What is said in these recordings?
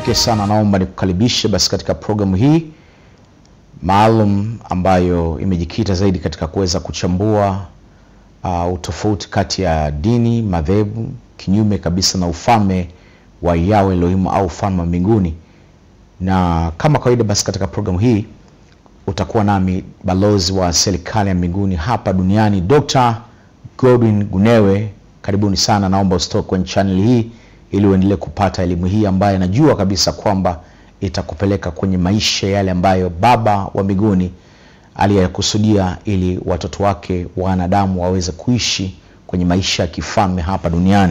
pekee sana naomba nikukaribishe basi katika programu hii maalum ambayo imejikita zaidi katika kuweza kuchambua uh, utofauti kati ya dini, madhehebu, kinyume kabisa na ufalme wa Yahweh Elohim au ufalme wa mbinguni. Na kama kawaida, basi katika programu hii utakuwa nami balozi wa serikali ya mbinguni hapa duniani Dr. Godwin Gunewe. Karibuni sana, naomba usitoke kwenye channel hii ili uendelee kupata elimu hii ambayo najua kabisa kwamba itakupeleka kwenye maisha yale ambayo Baba wa mbinguni aliyakusudia ili watoto wake wanadamu waweze kuishi kwenye maisha ya kifalme hapa duniani.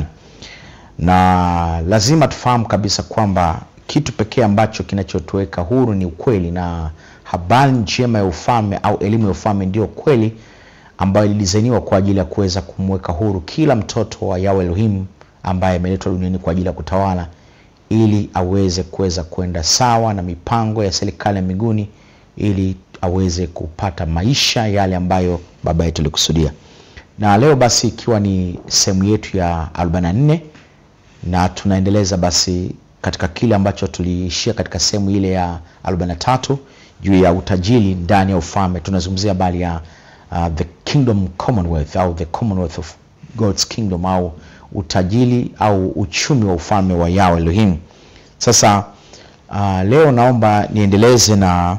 Na lazima tufahamu kabisa kwamba kitu pekee ambacho kinachotuweka huru ni ukweli, na habari njema ya ufalme au elimu ya ufalme ndio kweli ambayo ilidizainiwa kwa ajili ya kuweza kumweka huru kila mtoto wa Yahweh Elohim ambaye ameletwa duniani kwa ajili ya kutawala ili aweze kuweza kwenda sawa na mipango ya serikali ya mbinguni ili aweze kupata maisha yale ambayo baba yetu alikusudia. Na leo basi ikiwa ni sehemu yetu ya 44 na tunaendeleza basi katika kile ambacho tuliishia katika sehemu ile ya 43 juu ya utajiri ndani ya ufalme. Tunazungumzia habari ya uh, the kingdom commonwealth au the commonwealth of God's kingdom au utajiri au uchumi wa ufalme wa Yahweh Elohim. Sasa uh, leo naomba niendeleze na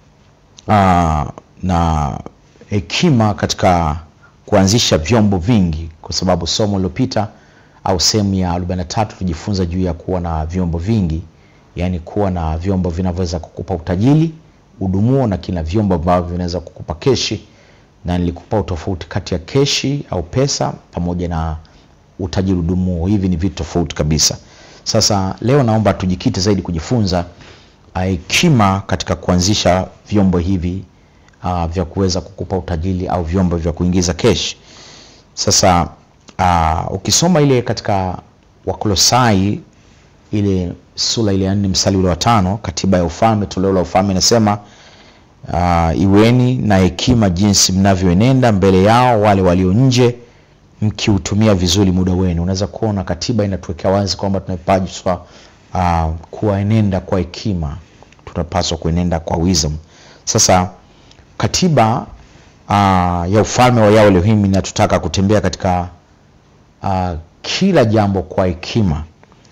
uh, na hekima katika kuanzisha vyombo vingi, kwa sababu somo lilopita au sehemu ya 43 tulijifunza juu ya kuwa na vyombo vingi, yaani kuwa na vyombo vinavyoweza kukupa utajiri, udumuo na kina vyombo ambavyo vinaweza kukupa keshi, na nilikupa utofauti kati ya keshi au pesa pamoja na utajiri udumuo. Hivi ni vitu tofauti kabisa. Sasa leo naomba tujikite zaidi kujifunza hekima katika kuanzisha vyombo hivi uh, vya kuweza kukupa utajiri au vyombo vya kuingiza keshi. Sasa uh, ukisoma ile katika Wakolosai ile sura ile ya nne mstari ule wa tano, katiba ya ufalme, toleo la ufalme inasema uh, iweni na hekima jinsi mnavyoenenda mbele yao wale walio nje mkiutumia vizuri muda wenu. Unaweza kuona katiba inatuwekea wazi kwamba tunapaswa uh, kuenenda kwa hekima, tunapaswa kuenenda kwa wisdom. Sasa katiba uh, ya ufalme wa Yahweh Elohim inatutaka kutembea katika uh, kila jambo kwa hekima,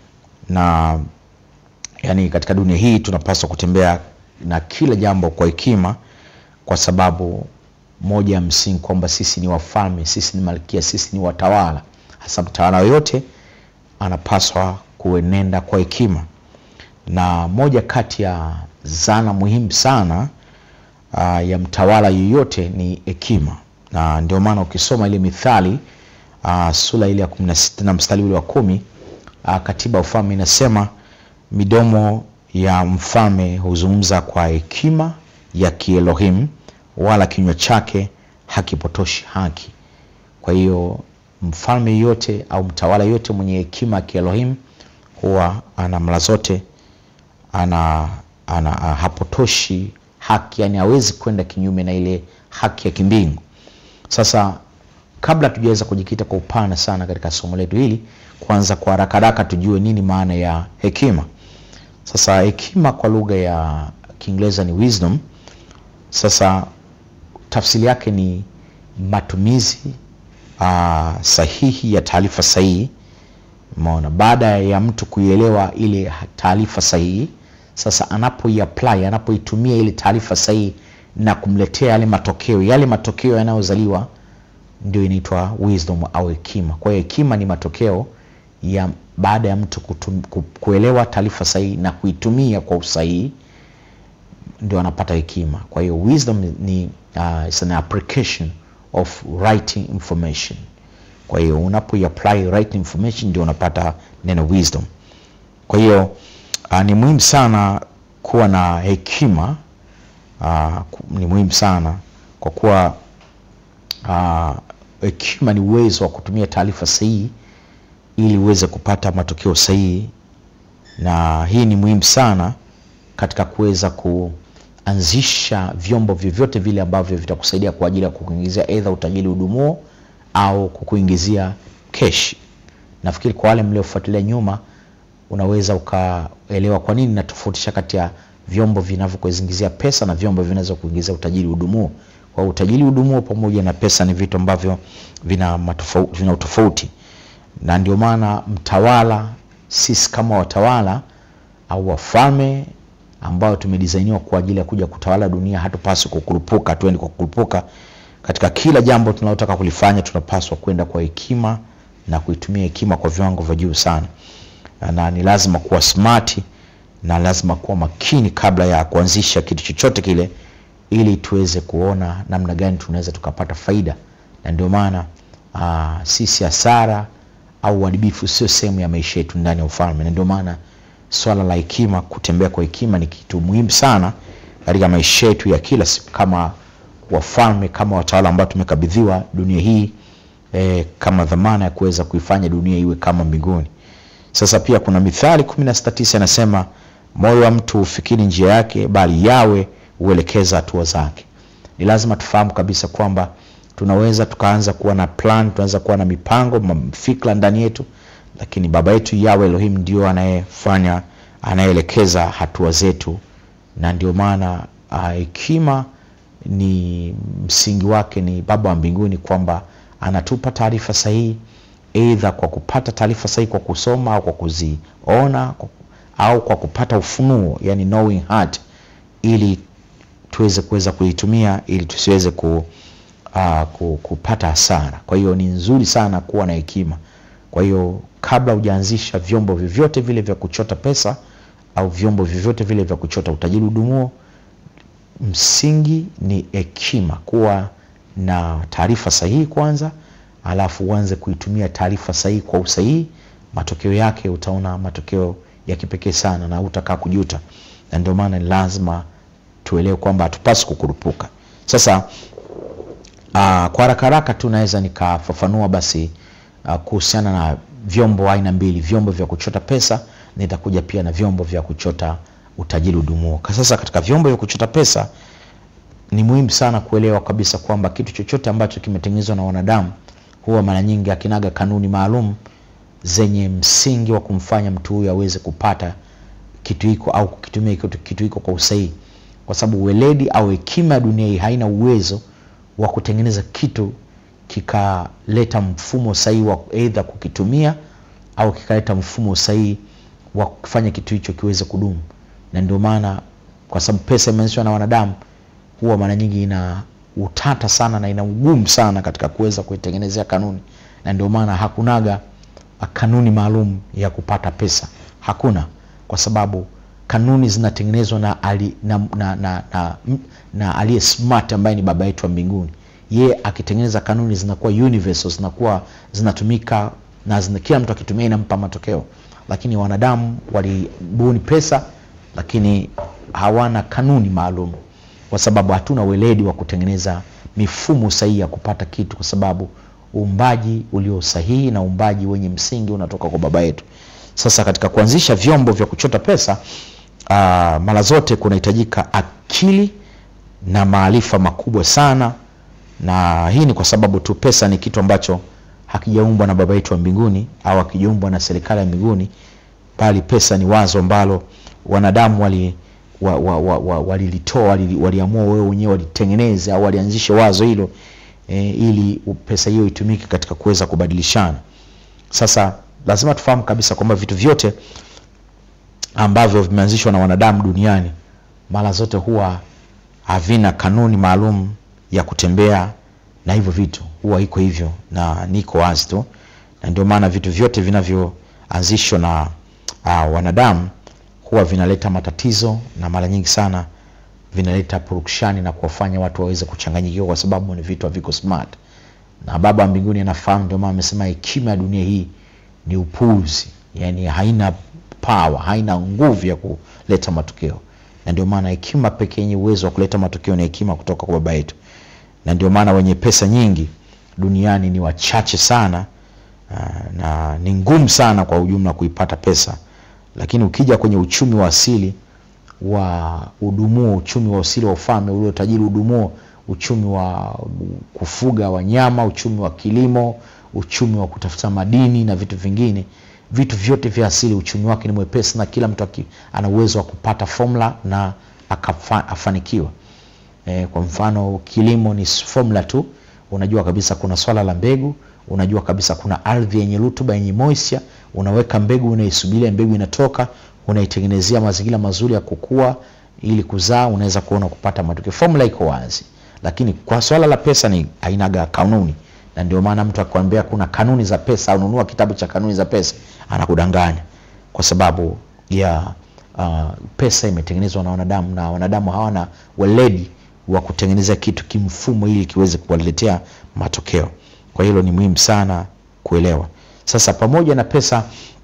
na yani katika dunia hii tunapaswa kutembea na kila jambo kwa hekima, kwa sababu moja ya msingi kwamba sisi ni wafalme, sisi ni malkia, sisi ni watawala. Hasa mtawala yoyote anapaswa kuenenda kwa hekima, na moja kati ya zana muhimu sana uh, ya mtawala yoyote ni hekima, na ndio maana ukisoma ile Mithali uh, sura ile ya 16 na mstari ule wa kumi uh, katiba ya ufalme inasema midomo ya mfalme huzungumza kwa hekima ya Kielohim wala kinywa chake hakipotoshi haki. Kwa hiyo mfalme yote au mtawala yote mwenye hekima ya Kielohim huwa ana mara zote ana, ana hapotoshi haki, yani hawezi kwenda kinyume na ile haki ya kimbingu. Sasa kabla tujaweza kujikita kwa upana sana katika somo letu hili, kwanza kwa haraka haraka tujue nini maana ya hekima. Sasa hekima kwa lugha ya Kiingereza ni wisdom. Sasa tafsiri yake ni matumizi uh, sahihi ya taarifa sahihi. Umeona, baada ya mtu kuielewa ile taarifa sahihi, sasa anapoiapply, anapoitumia ile taarifa sahihi na kumletea yale matokeo, yale matokeo yanayozaliwa ndio inaitwa wisdom au hekima. Kwa hiyo hekima ni matokeo ya baada ya mtu kutum, kuelewa taarifa sahihi na kuitumia kwa usahihi ndio anapata hekima. Kwa hiyo wisdom ni uh, is an application of right information. Kwa hiyo unapo apply right information ndio unapata neno wisdom. Kwa hiyo uh, ni muhimu sana kuwa na hekima uh, ni muhimu sana kwa kuwa hekima uh, ni uwezo wa kutumia taarifa sahihi ili uweze kupata matokeo sahihi, na hii ni muhimu sana katika kuweza kuanzisha vyombo vyovyote vile ambavyo vitakusaidia kwa ajili ya kukuingizia aidha utajiri udumuo au kukuingizia keshi. Nafikiri kwa wale mliofuatilia nyuma unaweza ukaelewa kwa nini natofautisha kati ya vyombo vinavyokuingizia pesa na vyombo vinaweza kuingizia utajiri udumuo. Kwa utajiri udumuo pamoja na pesa ni vitu ambavyo vina matofauti, vina utofauti, na ndio maana mtawala, sisi kama watawala au wafalme ambao tumedisainiwa kwa ajili ya kuja kutawala dunia, hatupaswi kukurupuka, tuende kwa kukurupuka. Katika kila jambo tunalotaka kulifanya, tunapaswa kwenda kwa hekima na kuitumia hekima kwa viwango vya juu sana, na ni lazima kuwa smart na lazima kuwa makini kabla ya kuanzisha kitu chochote kile, ili tuweze kuona namna gani tunaweza tukapata faida. Na ndio maana uh, sisi hasara au uharibifu sio sehemu ya maisha yetu ndani ya ufalme, na ndio maana swala la hekima, kutembea kwa hekima ni kitu muhimu sana katika maisha yetu ya kila siku kama wafalme, kama watawala ambao tumekabidhiwa dunia hii eh, kama dhamana ya kuweza kuifanya dunia iwe kama mbinguni. Sasa pia kuna Mithali 16:9 inasema moyo wa mtu hufikiri njia yake, bali yawe huelekeza hatua zake. Ni lazima tufahamu kabisa kwamba tunaweza tukaanza kuwa na plan, tunaweza kuwa na mipango, fikra ndani yetu, lakini baba yetu Yawe Elohim ndio anayefanya, anayeelekeza hatua zetu, na ndio maana hekima ni msingi wake ni baba wa mbinguni, kwamba anatupa taarifa sahihi, aidha kwa kupata taarifa sahihi kwa kusoma au kwa kuziona au kwa kupata ufunuo, yani knowing heart, ili tuweze kuweza kuitumia ili tusiweze ku, uh, ku, kupata hasara. Kwa hiyo ni nzuri sana kuwa na hekima. Kwa hiyo kabla hujaanzisha vyombo vyovyote vile vya kuchota pesa au vyombo vyovyote vile vya kuchota utajiri udumuo, msingi ni hekima, kuwa na taarifa sahihi kwanza, alafu uanze kuitumia taarifa sahihi kwa usahihi. Matokeo yake utaona matokeo ya kipekee sana na utakaa kujuta, na ndio maana ni lazima tuelewe kwamba hatupaswi kukurupuka. Sasa uh, kwa haraka haraka tu naweza nikafafanua basi uh, kuhusiana na vyombo aina mbili, vyombo vya kuchota pesa, nitakuja pia na vyombo vya kuchota utajiri udumuo. Sasa katika vyombo vya kuchota pesa ni muhimu sana kuelewa kabisa kwamba kitu chochote ambacho kimetengenezwa na wanadamu huwa mara nyingi akinaga kanuni maalum zenye msingi wa kumfanya mtu huyu aweze kupata kitu hiko au kukitumia kitu hiko kwa usahihi, kwa sababu weledi au hekima ya dunia hii haina uwezo wa kutengeneza kitu kikaleta mfumo sahihi wa aidha kukitumia au kikaleta mfumo sahihi wa kufanya kitu hicho kiweze kudumu. Na ndio maana kwa sababu pesa imeanzishwa na wanadamu, huwa mara nyingi ina utata sana na ina ugumu sana katika kuweza kuitengenezea kanuni, na ndio maana hakunaga kanuni maalum ya kupata pesa, hakuna, kwa sababu kanuni zinatengenezwa na, ali, na, na, na, na, na aliye smart ambaye ni baba yetu wa mbinguni. Ye akitengeneza kanuni zinakuwa universal, zinakuwa zinatumika na zina, kila mtu akitumia inampa matokeo, lakini wanadamu walibuni pesa, lakini hawana kanuni maalum, kwa sababu hatuna weledi wa kutengeneza mifumo sahihi ya kupata kitu, kwa sababu uumbaji ulio sahihi na uumbaji wenye msingi unatoka kwa baba yetu. Sasa katika kuanzisha vyombo vya kuchota pesa uh, mara zote kunahitajika akili na maarifa makubwa sana, na hii ni kwa sababu tu pesa ni kitu ambacho hakijaumbwa na baba yetu wa mbinguni au hakijaumbwa na serikali ya mbinguni, bali pesa ni wazo ambalo wanadamu wali walilitoa wa, wa, wa, wali waliamua wao wenyewe walitengeneze au walianzisha wazo hilo e, ili pesa hiyo itumike katika kuweza kubadilishana. Sasa lazima tufahamu kabisa kwamba vitu vyote ambavyo vimeanzishwa na wanadamu duniani mara zote huwa havina kanuni maalum ya kutembea na hivyo vitu, huwa iko hivyo na niko wazi tu, na ndio maana vitu vyote vinavyoanzishwa na uh, wanadamu huwa vinaleta matatizo na mara nyingi sana vinaleta purukshani na kuwafanya watu waweze kuchanganyikiwa, kwa sababu ni vitu haviko smart, na Baba wa mbinguni anafahamu. Ndio maana amesema hekima ya dunia hii ni upuuzi, yani haina power, haina nguvu ya kuleta matokeo, na ndio maana hekima pekee yenye uwezo wa kuleta matokeo ni hekima kutoka kwa baba yetu, na ndio maana wenye pesa nyingi duniani ni wachache sana, na ni ngumu sana kwa ujumla kuipata pesa, lakini ukija kwenye uchumi wa asili wa udumuo, uchumi wa asili wa ufalme ulio tajiri udumuo, uchumi wa kufuga wanyama, uchumi wa kilimo, uchumi wa kutafuta madini na vitu vingine, vitu vyote vya asili uchumi wake ni mwepesi na kila mtu aki, ana uwezo wa kupata formula na akafa, afanikiwa e, kwa mfano kilimo ni formula tu unajua kabisa kuna swala la mbegu unajua kabisa kuna ardhi yenye rutuba yenye moisture unaweka mbegu unaisubiria mbegu inatoka unaitengenezea mazingira mazuri ya kukua ili kuzaa unaweza kuona kupata matokeo formula iko wazi lakini kwa swala la pesa ni ainaga kanuni na ndio maana mtu akikwambia kuna kanuni za pesa au nunua kitabu cha kanuni za pesa anakudanganya kwa sababu ya uh, pesa imetengenezwa na wanadamu na wanadamu hawana weledi wa kutengeneza kitu kimfumo ili kiweze kuwaletea matokeo kwa hilo ni muhimu sana kuelewa sasa pamoja na pesa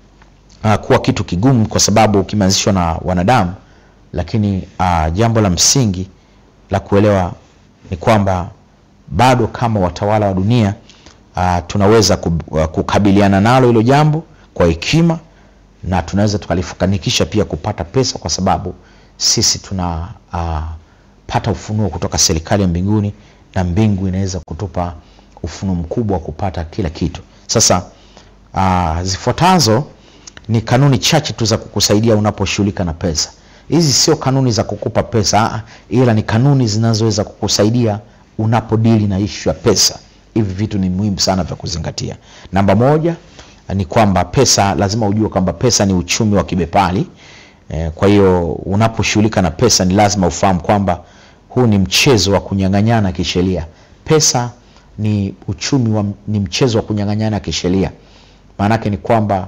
uh, kuwa kitu kigumu kwa sababu kimeanzishwa na wanadamu lakini uh, jambo la msingi la kuelewa ni kwamba bado kama watawala wa dunia uh, tunaweza kub, uh, kukabiliana nalo hilo jambo kwa hekima na tunaweza tukalifanikisha pia kupata pesa kwa sababu sisi tuna uh, pata ufunuo kutoka serikali ya mbinguni na mbingu inaweza kutupa ufunuo mkubwa wa kupata kila kitu sasa uh, zifuatazo ni kanuni chache tu za kukusaidia unaposhughulika na pesa hizi sio kanuni za kukupa pesa aa, ila ni kanuni zinazoweza kukusaidia unapodili na ishu ya pesa hivi vitu ni muhimu sana vya kuzingatia namba moja ni kwamba pesa lazima ujue kwamba pesa ni uchumi wa kibepari e, kwa hiyo unaposhughulika na pesa ni lazima ufahamu kwamba huu ni mchezo wa kunyang'anyana kisheria pesa ni uchumi wa, ni mchezo wa kunyang'anyana kisheria maanake ni kwamba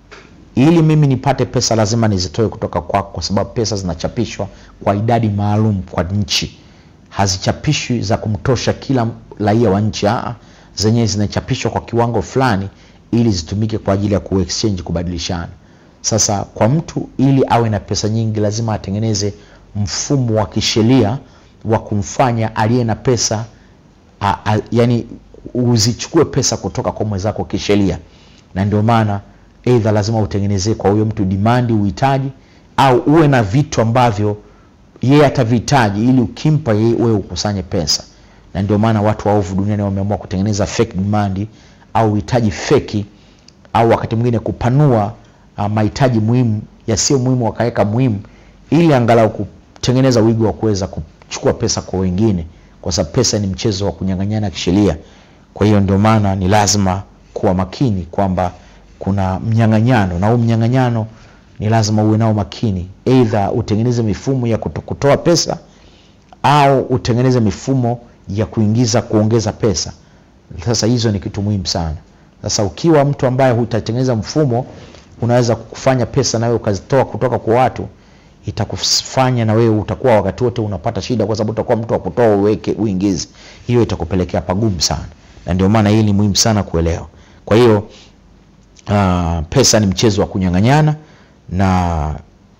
ili mimi nipate pesa lazima nizitoe kutoka kwako kwa sababu pesa zinachapishwa kwa idadi maalum kwa nchi hazichapishwi za kumtosha kila raia wa nchi aa zenyewe zinachapishwa kwa kiwango fulani ili zitumike kwa ajili ya kuexchange kubadilishana sasa kwa mtu ili awe na pesa nyingi lazima atengeneze mfumo wa kisheria wa kumfanya aliye na pesa a, a, yani uzichukue pesa kutoka kwa mwenzako kisheria na ndio maana eidha lazima utengenezee kwa huyo mtu dimandi uhitaji au uwe na vitu ambavyo yeye atavihitaji ili ukimpa yeye wewe ukusanye pesa na ndio maana watu waovu duniani wameamua kutengeneza fake demand au uhitaji feki au wakati mwingine kupanua uh, mahitaji muhimu yasiyo muhimu wakaweka muhimu ili angalau kutengeneza wigo wa kuweza kuchukua pesa kwa wengine kwa sababu pesa ni mchezo wa kunyang'anyana kisheria kwa hiyo ndio maana ni lazima kuwa makini kwamba kuna mnyang'anyano na huu mnyang'anyano ni lazima uwe nao makini eidha utengeneze mifumo ya kutoa pesa au utengeneze mifumo ya kuingiza kuongeza pesa sasa hizo ni kitu muhimu sana sasa ukiwa mtu ambaye hutatengeneza mfumo unaweza kufanya pesa nawe ukazitoa kutoka kwa watu itakufanya na wewe utakuwa wakati wote unapata shida kwa sababu utakuwa mtu wa kutoa uweke uingize hiyo itakupelekea pagumu sana na ndio maana hii ni muhimu sana kuelewa kwa hiyo uh, pesa ni mchezo wa kunyang'anyana na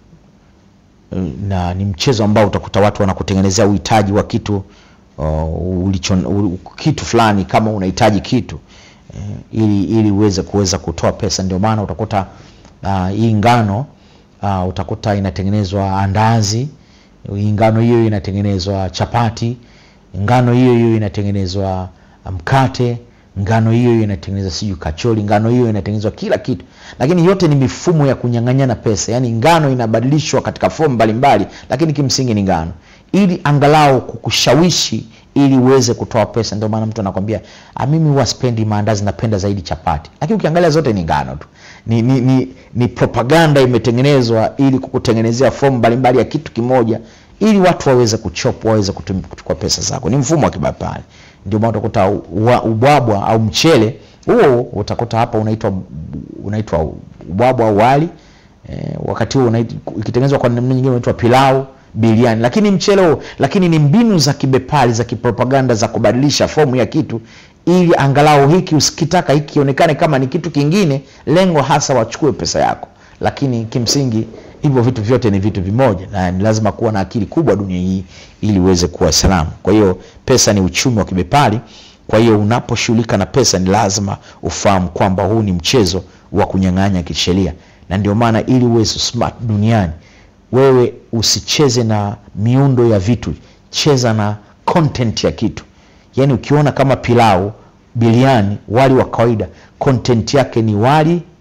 na ni mchezo ambao utakuta watu wanakutengenezea uhitaji wa kitu uh, ulicho, u, kitu fulani kama unahitaji kitu uh, ili ili uweze kuweza kutoa pesa ndio maana utakuta uh, hii ngano uh, utakuta inatengenezwa andazi hii ngano hiyo inatengenezwa chapati ngano hiyo hiyo inatengenezwa mkate ngano hiyo hiyo inatengenezwa sijui kachori ngano hiyo inatengenezwa kila kitu lakini yote ni mifumo ya kunyang'anyana pesa yaani ngano inabadilishwa katika fomu mbalimbali lakini kimsingi ni ngano ili angalau kukushawishi ili uweze kutoa pesa ndio maana mtu anakwambia mimi huwa spendi maandazi napenda zaidi chapati lakini ukiangalia zote ni ngano tu ni, ni, ni, ni propaganda imetengenezwa ili kukutengenezea fomu mbalimbali ya kitu kimoja ili watu waweze kuchop waweze kuchukua pesa zako ni mfumo wa kibapari ndio maana utakuta ubwabwa au mchele huo utakuta hapa unaitwa unaitwa ubwabwa au wali e, wakati huo ikitengenezwa kwa namna nyingine unaitwa pilau biliani lakini mchele huo lakini ni mbinu za kibepari za kipropaganda za kubadilisha fomu ya kitu ili angalau hiki usikitaka hiki kionekane kama ni kitu kingine lengo hasa wachukue pesa yako lakini kimsingi hivyo vitu vyote ni vitu vimoja na ni lazima kuwa na akili kubwa dunia hii ili uweze kuwa salama kwa hiyo pesa ni uchumi wa kibepari kwa hiyo unaposhughulika na pesa ni lazima ufahamu kwamba huu ni mchezo wa kunyang'anya kisheria na ndio maana ili uwe smart duniani wewe usicheze na miundo ya vitu cheza na content ya kitu yaani ukiona kama pilau biliani wali wa kawaida content yake ni wali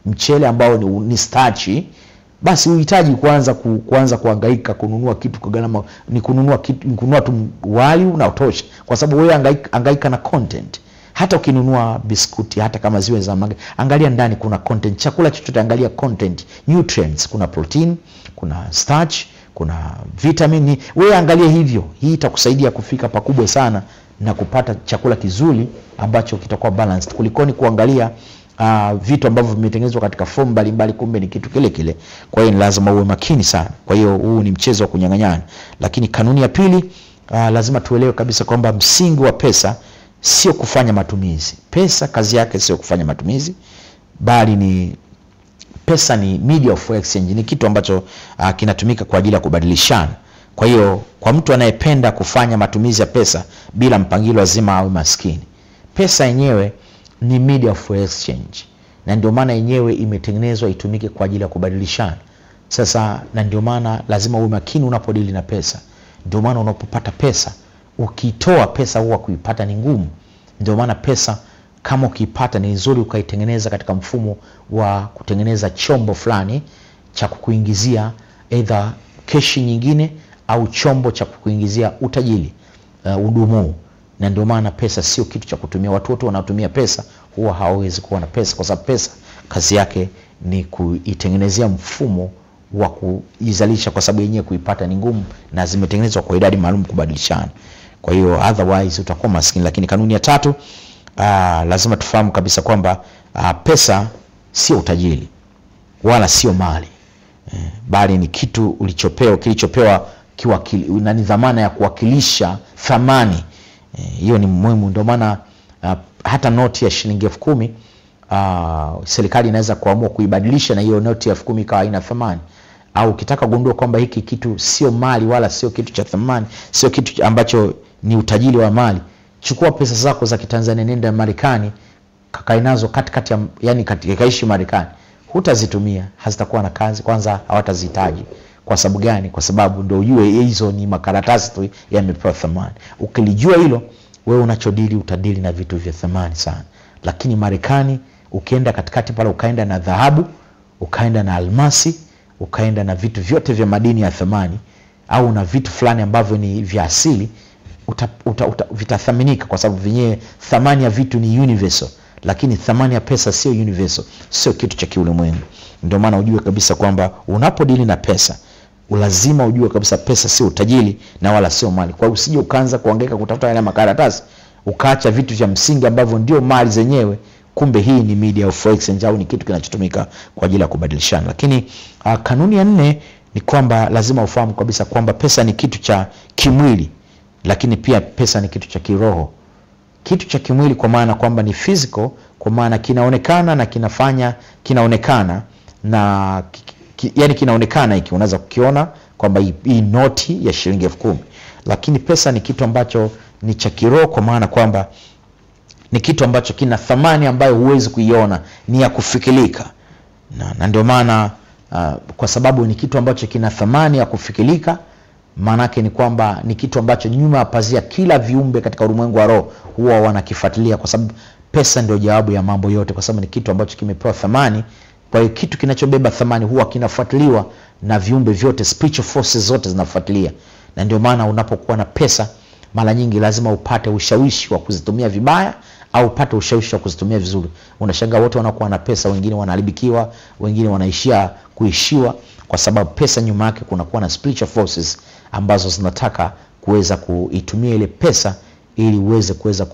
mchele ambao ni, ni stachi basi uhitaji kuanza ku, kuanza kuhangaika kununua kitu kwa gharama ni kununua kitu ni kununua tu wali unaotosha kwa sababu wewe hangaika, hangaika na content hata ukinunua biskuti hata kama ziwe za mage, angalia ndani kuna content chakula chochote angalia content nutrients kuna protein kuna starch kuna vitamin wewe angalia hivyo hii itakusaidia kufika pakubwa sana na kupata chakula kizuri ambacho kitakuwa balanced kulikoni kuangalia uh, vitu ambavyo vimetengenezwa katika fomu mbalimbali kumbe ni kitu kile kile kwa hiyo ni lazima uwe makini sana kwa hiyo huu ni mchezo wa kunyang'anyana lakini kanuni ya pili uh, lazima tuelewe kabisa kwamba msingi wa pesa sio kufanya matumizi pesa kazi yake sio kufanya matumizi bali ni pesa ni media of exchange ni kitu ambacho uh, kinatumika kwa ajili ya kubadilishana kwa hiyo kwa mtu anayependa kufanya matumizi ya pesa bila mpangilio lazima awe maskini pesa yenyewe ni media of exchange na ndio maana yenyewe imetengenezwa itumike kwa ajili ya kubadilishana sasa na ndio maana lazima uwe makini unapodili na pesa ndio maana unapopata pesa ukitoa pesa huwa kuipata ni ngumu ndio maana pesa kama ukiipata ni nzuri ukaitengeneza katika mfumo wa kutengeneza chombo fulani cha kukuingizia eidha keshi nyingine au chombo cha kukuingizia utajiri uh, udumuu na ndio maana pesa sio kitu cha kutumia watu wote wanaotumia pesa huwa hawawezi kuwa na pesa kwa sababu pesa kazi yake ni kuitengenezea mfumo wa kuizalisha kwa sababu yenyewe kuipata ni ngumu na zimetengenezwa kwa idadi maalum kubadilishana kwa hiyo otherwise utakuwa maskini lakini kanuni ya tatu aa, lazima tufahamu kabisa kwamba aa, pesa sio utajiri wala sio mali eh, bali ni kitu ulichopewa kilichopewa kiwakili, na ni dhamana ya kuwakilisha thamani hiyo eh, ni muhimu ndio maana uh, hata noti ya shilingi elfu kumi uh, serikali inaweza kuamua kuibadilisha na hiyo noti ya elfu kumi ikawa haina thamani au ukitaka kugundua kwamba hiki kitu sio mali wala sio kitu cha thamani sio kitu ambacho ni utajiri wa mali chukua pesa zako za kitanzania nenda marekani kakae nazo katikati ya yani kaishi marekani hutazitumia hazitakuwa na kazi kwanza hawatazihitaji kwa sababu gani kwa sababu ndo ujue hizo ni makaratasi tu yamepewa thamani ukilijua hilo wewe unachodili utadili na vitu vya thamani sana lakini marekani ukienda katikati pale ukaenda na dhahabu ukaenda na almasi ukaenda na vitu vyote vya madini ya thamani au na vitu fulani ambavyo ni vya asili uta, uta, uta, vitathaminika kwa sababu vyenyewe thamani ya vitu ni universal lakini thamani ya pesa sio universal sio kitu cha kiulimwengu ndio maana ujue kabisa kwamba unapodili na pesa lazima ujue kabisa pesa sio utajiri na wala sio mali kwa usije ukaanza kuangaika kutafuta yale makaratasi ukaacha vitu vya msingi ambavyo ndio mali zenyewe kumbe hii ni media of exchange au ni kitu kinachotumika kwa ajili ya kubadilishana lakini uh, kanuni ya nne ni kwamba lazima ufahamu kabisa kwamba pesa ni kitu cha kimwili lakini pia pesa ni kitu cha kiroho kitu cha kimwili kwa maana kwamba ni physical kwa maana kinaonekana na kinafanya kinaonekana na ki, ki, yani kinaonekana hiki unaweza kukiona kwamba hii, hii noti ya shilingi elfu kumi lakini pesa ni kitu ambacho ni cha kiroho kwa maana kwamba ni kitu ambacho kina thamani ambayo huwezi kuiona ni ya kufikirika na, na ndio maana uh, kwa sababu ni kitu ambacho kina thamani ya kufikirika maanake ni kwamba ni kitu ambacho nyuma ya pazia kila viumbe katika ulimwengu wa roho huwa wanakifuatilia kwa sababu pesa ndio jawabu ya mambo yote kwa sababu ni kitu ambacho kimepewa thamani kwa hiyo kitu kinachobeba thamani huwa kinafuatiliwa na viumbe vyote spiritual forces zote zinafuatilia na ndio maana unapokuwa na pesa mara nyingi lazima upate ushawishi wa kuzitumia vibaya au upate ushawishi wa kuzitumia vizuri unashangaa wote wanakuwa na pesa wengine wanaharibikiwa wengine wanaishia kuishiwa kwa sababu pesa nyuma yake kunakuwa na spiritual forces ambazo zinataka kuweza kuitumia ile pesa ili uweze kuweza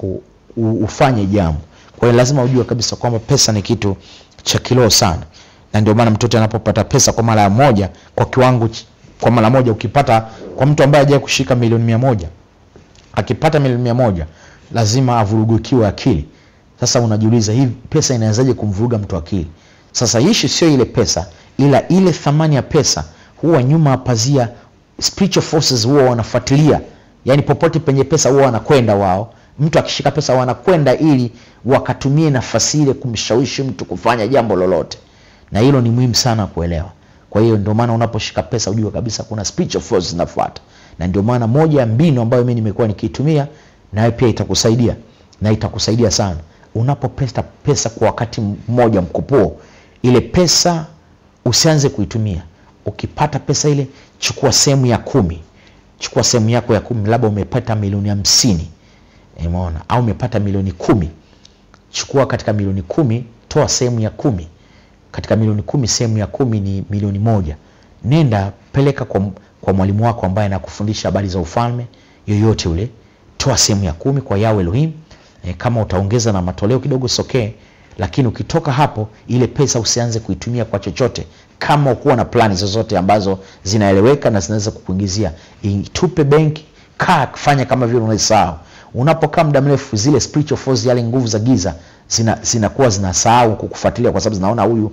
ufanye jambo kwa hiyo lazima ujue kabisa kwamba pesa ni kitu cha kiroho sana na ndio maana mtoto anapopata pesa kwa mara moja kwa kiwango kwa mara moja ukipata kwa mtu ambaye hajawahi kushika milioni mia moja akipata milioni mia moja lazima avurugukiwe akili sasa unajiuliza hii pesa inawezaje kumvuruga mtu akili sasa ishi sio ile pesa ila ile thamani ya pesa huwa nyuma ya pazia spiritual forces huwa wanafuatilia yani popote penye pesa huwa wanakwenda wao mtu akishika pesa wanakwenda ili wakatumie nafasi ile kumshawishi mtu kufanya jambo lolote na hilo ni muhimu sana kuelewa kwa hiyo ndio maana unaposhika pesa ujue kabisa kuna spiritual forces zinafuata na ndio maana moja ya mbinu ambayo mimi nimekuwa nikiitumia nawe pia itakusaidia na itakusaidia sana unapopesta pesa kwa wakati mmoja mkupuo ile pesa usianze kuitumia. Ukipata pesa ile, chukua sehemu ya kumi, chukua sehemu yako ya kumi. Labda umepata milioni hamsini, umeona, au umepata milioni kumi, chukua katika milioni kumi, toa sehemu ya kumi katika milioni kumi, sehemu ya kumi ni milioni moja. Nenda peleka kwa, kwa mwalimu wako ambaye anakufundisha habari za ufalme yoyote ule, toa sehemu ya kumi kwa Yahweh Elohim. E, kama utaongeza na matoleo kidogo sokee, lakini ukitoka hapo, ile pesa usianze kuitumia kwa chochote, kama ukuwa na plani zozote ambazo zinaeleweka na zinaweza kukuingizia, itupe benki, kaa fanya kama vile unaisahau. Unapokaa muda mrefu, zile spiritual force, yale nguvu za giza zina zinakuwa zinasahau kukufuatilia, kwa sababu zinaona huyu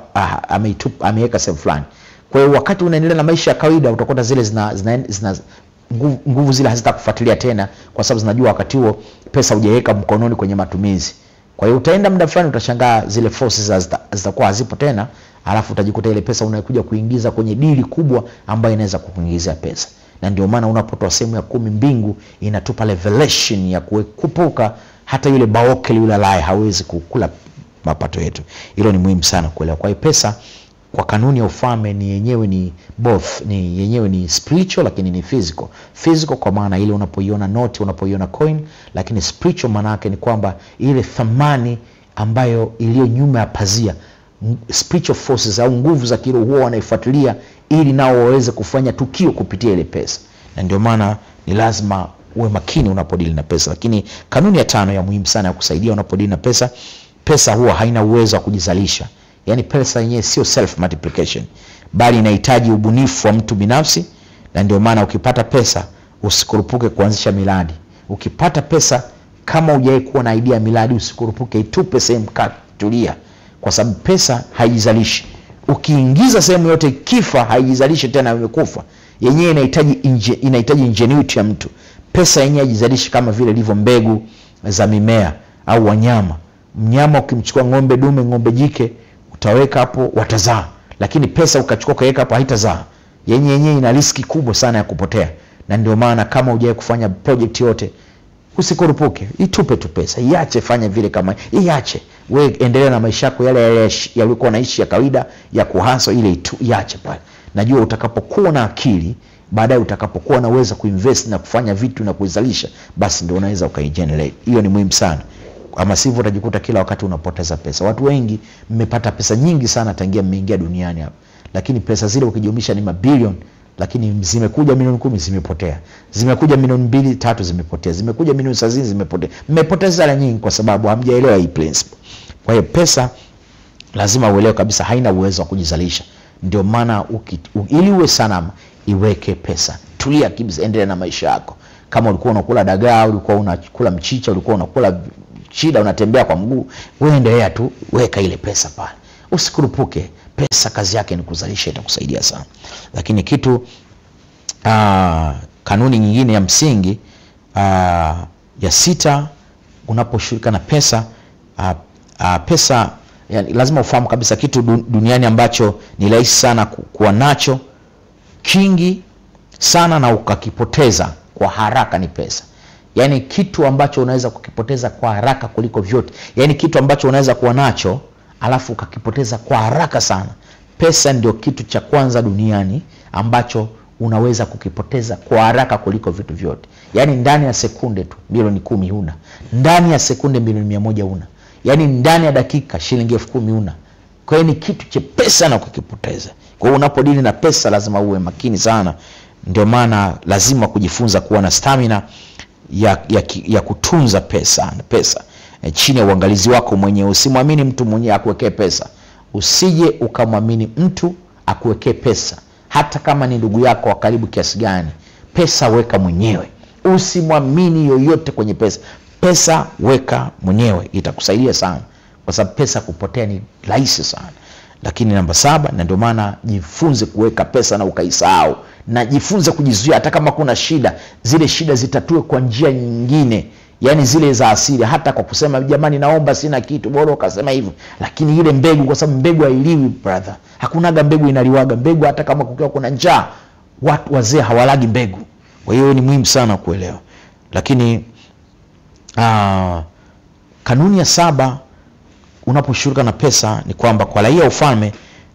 ameitupa ameweka sehemu fulani. Kwa hiyo wakati unaendelea na maisha ya kawaida, utakuta zile zina, zina, zina nguvu, nguvu zile hazitakufuatilia tena, kwa sababu zinajua wakati huo pesa hujaweka mkononi kwenye matumizi. Kwa hiyo utaenda muda fulani, utashangaa zile forces zitakuwa hazipo tena, alafu utajikuta ile pesa unakuja kuingiza kwenye dili kubwa ambayo inaweza kukuingizia pesa. Na ndio maana unapotoa sehemu ya kumi, mbingu inatupa revelation ya kuepuka hata yule baokeli yule alaye hawezi kukula mapato yetu. Hilo ni muhimu sana kuelewa. Kwa hiyo pesa kwa kanuni ya ufalme ni yenyewe ni both, ni yenyewe ni spiritual lakini ni physical. Physical kwa maana ile unapoiona noti, unapoiona coin, lakini spiritual maana yake ni kwamba ile thamani ambayo iliyo nyuma ya pazia, spiritual forces au nguvu za kiroho huwa wanaifuatilia ili nao waweze kufanya tukio kupitia ile pesa, na ndio maana ni lazima uwe makini unapodili na pesa. Lakini kanuni ya tano ya muhimu sana ya kusaidia unapodili na pesa, pesa huwa haina uwezo wa kujizalisha. Yaani pesa yenyewe sio self multiplication, bali inahitaji ubunifu wa mtu binafsi, na ndio maana ukipata pesa usikurupuke kuanzisha miradi. Ukipata pesa kama hujawahi kuwa na idea ya miradi, usikurupuke, itupe sehemu, tulia, kwa sababu pesa haijizalishi. Ukiingiza sehemu yote kifa, haijizalishi tena, imekufa yenyewe. Inahitaji inje, inahitaji ingenuity ya mtu. Pesa yenyewe haijizalishi kama vile ilivyo mbegu za mimea au wanyama. Mnyama ukimchukua ng'ombe dume, ng'ombe jike utaweka hapo watazaa, lakini pesa ukachukua ukaweka hapo haitazaa. Yenye yenyewe ina riski kubwa sana ya kupotea, na ndio maana kama hujawahi kufanya project yote usikurupuke, itupe tu pesa, iache, fanya vile kama iache, we endelea na maisha yako yale yale yaliokuwa naishi ya kawaida ya kuhasa ile itu, iache pale. Najua utakapokuwa na akili baadaye, utakapokuwa na uwezo kuinvest na kufanya vitu na kuizalisha, basi ndio unaweza ukaigenerate. Hiyo ni muhimu sana ama sivyo utajikuta kila wakati unapoteza pesa. Watu wengi mmepata pesa nyingi sana tangia mmeingia duniani hapa, lakini pesa zile ukijumlisha ni mabilioni, lakini zimekuja milioni kumi zimepotea, zimekuja milioni mbili tatu zimepotea, zimekuja milioni thelathini zimepotea. Mmepoteza hela nyingi kwa sababu hamjaelewa hii principle. Kwa hiyo pesa lazima uelewe kabisa haina uwezo wa kujizalisha. Ndio maana ili uwe salama, iweke pesa, tulia kabisa, endelea na maisha yako. Kama ulikuwa unakula dagaa, ulikuwa unakula mchicha, ulikuwa unakula shida unatembea kwa mguu, wewe endelea tu, weka ile pesa pale, usikurupuke. Pesa kazi yake ni kuzalisha, itakusaidia sana. Lakini kitu aa, kanuni nyingine ya msingi aa, ya sita, unaposhughulika na pesa aa, aa, pesa yani, lazima ufahamu kabisa kitu duniani ambacho ni rahisi sana kuwa nacho kingi sana na ukakipoteza kwa haraka ni pesa. Yaani kitu ambacho unaweza kukipoteza kwa haraka kuliko vyote, yaani kitu ambacho unaweza kuwa nacho alafu ukakipoteza kwa haraka sana. Pesa ndio kitu cha kwanza duniani ambacho unaweza kukipoteza kwa haraka kuliko vitu vyote. Yaani ndani ya sekunde tu milioni kumi huna, ndani ya sekunde milioni mia moja huna, yaani ndani ya dakika shilingi elfu kumi huna. Kwa hiyo ni kitu chepesi sana kukipoteza. Kwa hiyo unapodili na pesa lazima uwe makini sana. Ndio maana lazima kujifunza kuwa na stamina ya, ya, ya kutunza pesa pesa e, chini ya uangalizi wako mwenyewe. Usimwamini mtu mwenyewe akuwekee pesa, usije ukamwamini mtu akuwekee pesa, hata kama ni ndugu yako wa karibu kiasi gani. Pesa weka mwenyewe, usimwamini yoyote kwenye pesa. Pesa weka mwenyewe, itakusaidia sana, kwa sababu pesa kupotea ni rahisi sana. Lakini namba saba, na ndio maana jifunze kuweka pesa na ukaisahau na jifunze kujizuia. Hata kama kuna shida, zile shida zitatue kwa njia nyingine, yani zile za asili, hata kwa kusema jamani, naomba sina kitu, bora ukasema hivyo. Lakini ile mbegu, kwa sababu mbegu hailiwi brother, hakunaga mbegu inaliwaga mbegu. Hata kama kukiwa kuna njaa, watu wazee hawalagi mbegu. Kwa hiyo ni muhimu sana kuelewa. Lakini aa, kanuni ya saba unaposhughulika na pesa ni kwamba kwa raia wa ufalme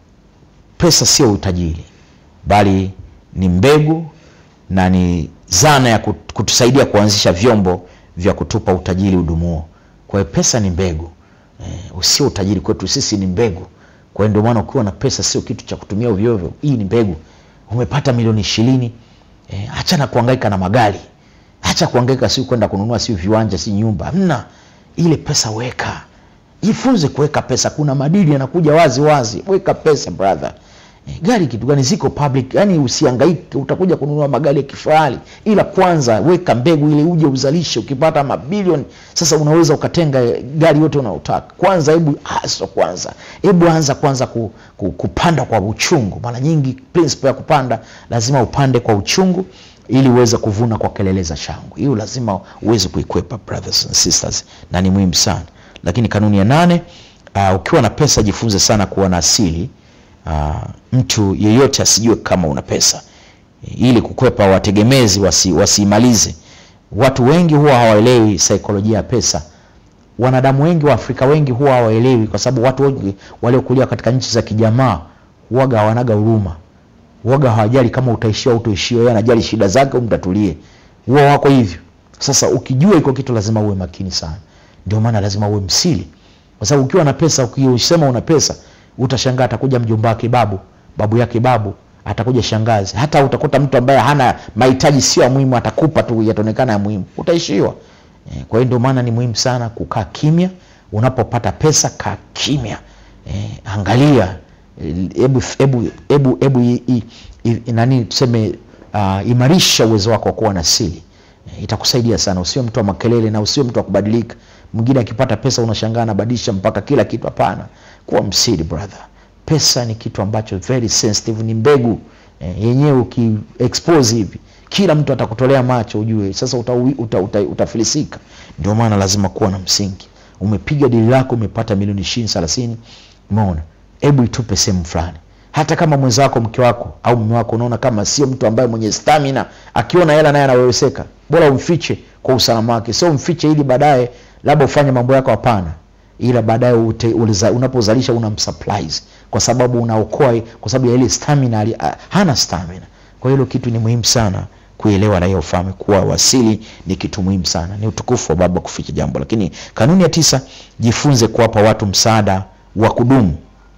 pesa sio utajiri bali ni mbegu na ni zana ya kut- kutusaidia kuanzisha vyombo vya kutupa utajiri udumuo kwa hiyo pesa ni mbegu eh, sio utajiri kwetu sisi ni mbegu kwa hiyo ndio maana ukiwa na pesa sio kitu cha kutumia ovyo ovyo hii ni mbegu umepata milioni ishirini eh, acha na kuhangaika na magari acha kuhangaika si kwenda kununua si viwanja si nyumba hamna ile pesa weka jifunze kuweka pesa kuna madili yanakuja wazi wazi weka pesa brother Eh, gari kitu gani ziko public yani usihangaike utakuja kununua magari ya kifahari ila kwanza weka mbegu ili uje uzalishe ukipata mabilioni sasa unaweza ukatenga eh, gari yote unaotaka kwanza hebu haso kwanza hebu anza kwanza ku, ku, kupanda kwa uchungu mara nyingi principle ya kupanda lazima upande kwa uchungu ili uweze kuvuna kwa kelele za shangwe hiyo lazima uweze kuikwepa brothers and sisters na ni muhimu sana lakini kanuni ya nane uh, ukiwa na pesa jifunze sana kuwa na asili uh, mtu yeyote asijue kama una pesa ili kukwepa wategemezi wasi, wasiimalize watu wengi huwa hawaelewi saikolojia ya pesa wanadamu wengi wa afrika wengi huwa hawaelewi kwa sababu watu wengi waliokulia katika nchi za kijamaa huwaga hawanaga huruma huwaga hawajali kama utaishiwa au utaishiwa yeye anajali shida zake au mtatulie huwa wako hivyo sasa ukijua iko kitu lazima uwe makini sana ndio maana lazima uwe msili kwa sababu ukiwa na pesa ukisema una pesa utashangaa atakuja mjomba wake babu babu yake babu atakuja shangazi hata utakuta mtu ambaye hana mahitaji sio ya muhimu atakupa tu yataonekana ya muhimu utaishiwa Eh, kwa hiyo ndio maana ni muhimu sana kukaa kimya unapopata pesa kaa kimya eh, angalia eh, hebu hebu hebu hebu i- i- i- nani tuseme uh, imarisha uwezo wako wa kuwa na siri eh, itakusaidia sana usiwe mtu wa makelele na usiwe mtu wa kubadilika mwingine akipata pesa unashangaa anabadilisha mpaka kila kitu hapana kuwa msiri brother pesa ni kitu ambacho very sensitive ni mbegu eh, yenyewe ukiexpose hivi kila mtu atakutolea macho ujue sasa uta, uta, uta, utafilisika ndio maana lazima kuwa na msingi umepiga dili lako umepata milioni ishirini thelathini umeona hebu itupe sehemu fulani hata kama mwenzako mke wako au mume wako unaona kama sio mtu ambaye mwenye stamina akiona hela naye anaweweseka bora umfiche kwa usalama wake sio umfiche ili baadaye labda ufanye mambo yako hapana ila baadaye ute- uliza- unapozalisha unamsurprise kwa sababu unaokoa kwa sababu ya ile stamina ali- ah, hana stamina kwa hilo kitu ni muhimu sana kuelewa raia ufalme kuwa wasili ni kitu muhimu sana ni utukufu wa baba kuficha jambo lakini kanuni ya tisa jifunze kuwapa watu msaada wa kudumu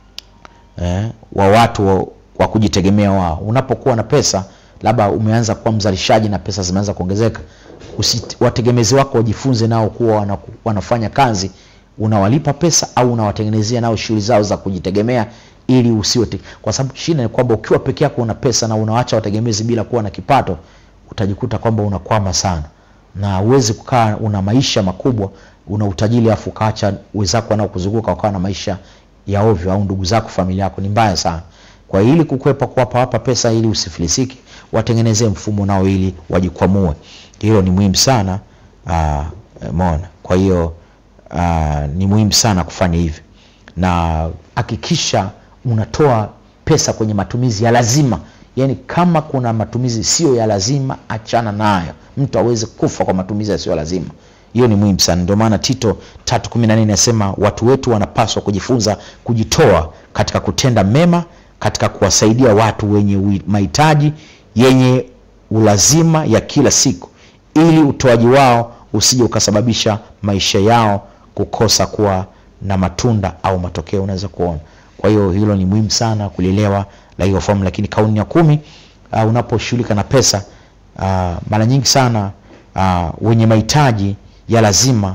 eh, wa watu wa, wa kujitegemea wao unapokuwa na pesa labda umeanza kuwa mzalishaji na pesa zimeanza kuongezeka usi, wategemezi wako wajifunze nao kuwa wana, wanafanya kazi unawalipa pesa au unawatengenezea nao shughuli zao za kujitegemea ili usiwe te- kwa sababu shida ni kwamba ukiwa peke yako una pesa na unawacha wategemezi bila kuwa na kipato utajikuta kwamba unakwama sana na uwezi kukaa una maisha makubwa una utajiri afu ukaacha wenzako wanaokuzunguka wakawa na maisha ya ovyo au ndugu zako familia yako ni mbaya sana kwa hiyo ili kukwepa kuwapa wapa pesa ili usifilisiki watengenezee mfumo nao ili wajikwamue hilo ni muhimu sana uh, mona kwa hiyo uh, ni muhimu sana kufanya hivi na hakikisha unatoa pesa kwenye matumizi ya lazima yaani kama kuna matumizi sio ya lazima achana nayo mtu aweze kufa kwa matumizi yasiyo lazima hiyo ni muhimu sana ndio maana tito tatu kumi na nne inasema watu wetu wanapaswa kujifunza kujitoa katika kutenda mema katika kuwasaidia watu wenye ui- mahitaji yenye ulazima ya kila siku ili utoaji wao usije ukasababisha maisha yao kukosa kuwa na matunda au matokeo unaweza kuona kwa hiyo hilo ni muhimu sana kulielewa la hiyo fomu lakini kauni ya kumi uh, unaposhughulika na pesa uh, mara nyingi sana uh, wenye mahitaji ya lazima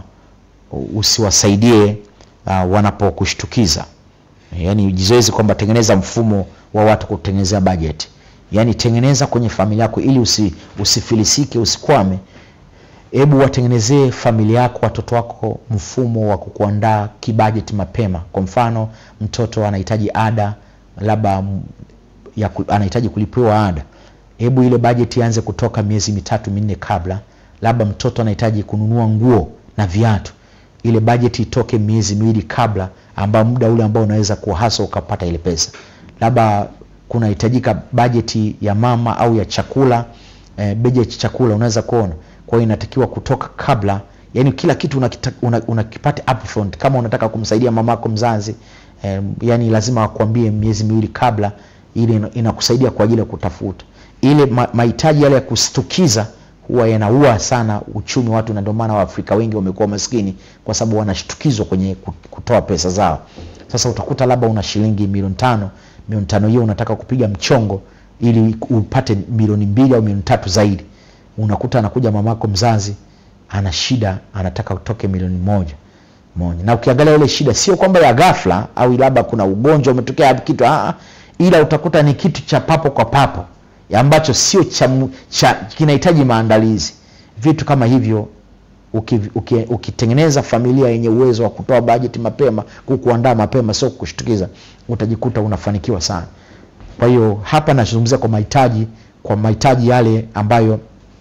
usiwasaidie uh, wanapokushtukiza yaani jizoezi kwamba tengeneza mfumo wa watu kutengenezea budget yaani tengeneza kwenye familia yako ili usi, usifilisike usikwame hebu watengenezee familia yako watoto wako mfumo wa kukuandaa kibajeti mapema kwa mfano mtoto anahitaji ada labda mm, ya ku- anahitaji kulipiwa ada hebu ile bajeti ianze kutoka miezi mitatu minne kabla labda mtoto anahitaji kununua nguo na viatu ile bajeti itoke miezi miwili kabla ambao muda ule ambao unaweza kuhasa ukapata ile pesa labda kunahitajika bajeti ya mama au ya chakula eh, bajeti chakula unaweza kuona kwa hiyo inatakiwa kutoka kabla yani kila kitu unakipata una, unakipata upfront kama unataka kumsaidia mamako mzazi eh, yani lazima wakwambie miezi miwili kabla ili ina- inakusaidia kwa ajili ya kutafuta ile ma- mahitaji yale ya kustukiza huwa yanaua sana uchumi wa watu na ndio maana waafrika wengi wamekuwa maskini kwa sababu wanashtukizwa kwenye ku- kutoa pesa zao sasa utakuta labda una shilingi milioni tano milioni tano hiyo unataka kupiga mchongo ili upate milioni mbili au milioni tatu zaidi unakuta anakuja mamako mzazi ana shida anataka utoke milioni moja moja na ukiangalia ile shida sio kwamba ya ghafla au labda kuna ugonjwa umetokea kitu aa, ila utakuta ni kitu cha papo kwa papo ya ambacho sio cha, mu- cha kinahitaji maandalizi vitu kama hivyo uki, uki, ukitengeneza familia yenye uwezo wa kutoa bajeti mapema kukuandaa mapema sio kushtukiza utajikuta unafanikiwa sana kwa hiyo hapa nazungumzia kwa mahitaji kwa mahitaji yale ambayo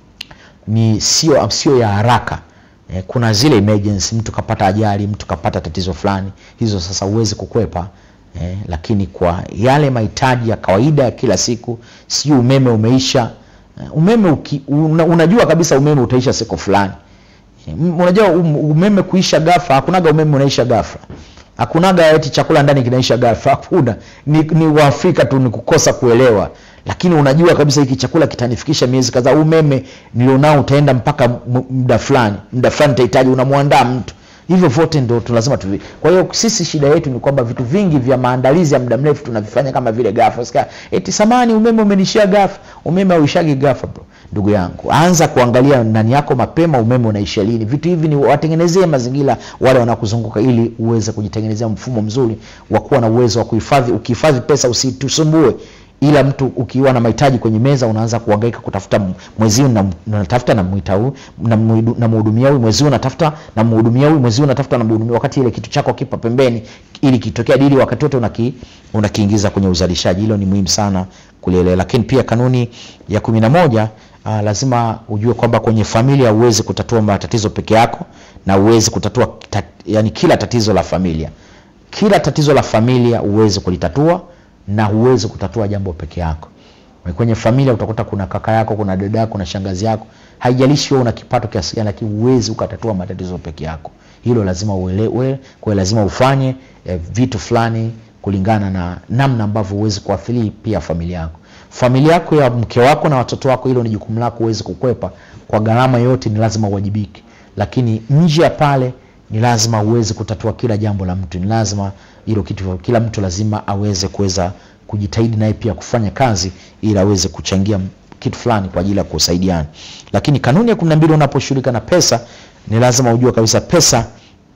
ni sio sio ya haraka eh, kuna zile emergency mtu kapata ajali mtu kapata tatizo fulani hizo sasa huwezi kukwepa eh, lakini kwa yale mahitaji ya kawaida ya kila siku sio umeme umeisha eh, umeme uki, una, unajua kabisa umeme utaisha siku fulani Mm, unajua um- umeme kuisha ghafla hakunaga umeme unaisha ghafla hakunaga eti chakula ndani kinaisha ghafla hakuna ni, ni waafrika tu ni kukosa kuelewa lakini unajua kabisa hiki chakula kitanifikisha miezi kadhaa umeme nilionao utaenda mpaka mu- muda fulani muda fulani utahitaji unamwandaa mtu hivyo vyote ndo tu lazima tuvi kwa hiyo sisi shida yetu ni kwamba vitu vingi vya maandalizi ya muda mrefu tunavifanya kama vile ghafla Sikia, eti samani umeme umenishia ghafla umeme hauishagi ghafla bro ndugu yangu anza kuangalia ndani yako mapema umeme unaisha lini vitu hivi ni watengenezee mazingira wale wanakuzunguka ili uweze kujitengenezea mfumo mzuri wa kuwa na uwezo wa kuhifadhi ukihifadhi pesa usitusumbue ila mtu ukiwa na mahitaji kwenye meza unaanza kuhangaika kutafuta m- mwezi huu na- natafuta na mwita huu na mhudu- na mhudumia huyu mwezi huu natafuta na mhudumia huyu mwezi huu natafuta na mhudumia wakati ile kitu chako kipa pembeni ili kitokea dili wakati wote unaki, unakiingiza kwenye uzalishaji hilo ni muhimu sana kulielewa lakini pia kanuni ya kumi na moja uh, lazima ujue kwamba kwenye familia huwezi kutatua matatizo peke yako na huwezi kutatua tat, yani kila tatizo la familia kila tatizo la familia huwezi kulitatua na huwezi kutatua jambo peke yako kwenye familia utakuta kuna kaka yako kuna dada yako kuna shangazi yako haijalishi wewe una kipato kiasi gani lakini huwezi ukatatua matatizo peke yako hilo lazima uelewe kwa lazima ufanye eh, vitu fulani kulingana na namna ambavyo huwezi kuathiri pia familia yako familia yako ya mke wako na watoto wako hilo ni jukumu lako huwezi kukwepa kwa gharama yote ni lazima uwajibike lakini nje ya pale ni lazima uweze kutatua kila jambo la mtu ni lazima hilo kitu kila mtu lazima aweze kuweza kujitahidi naye pia kufanya kazi ili aweze kuchangia kitu fulani kwa ajili ya kusaidiana lakini kanuni ya kumi na mbili unaposhughulika na pesa ni lazima ujue kabisa pesa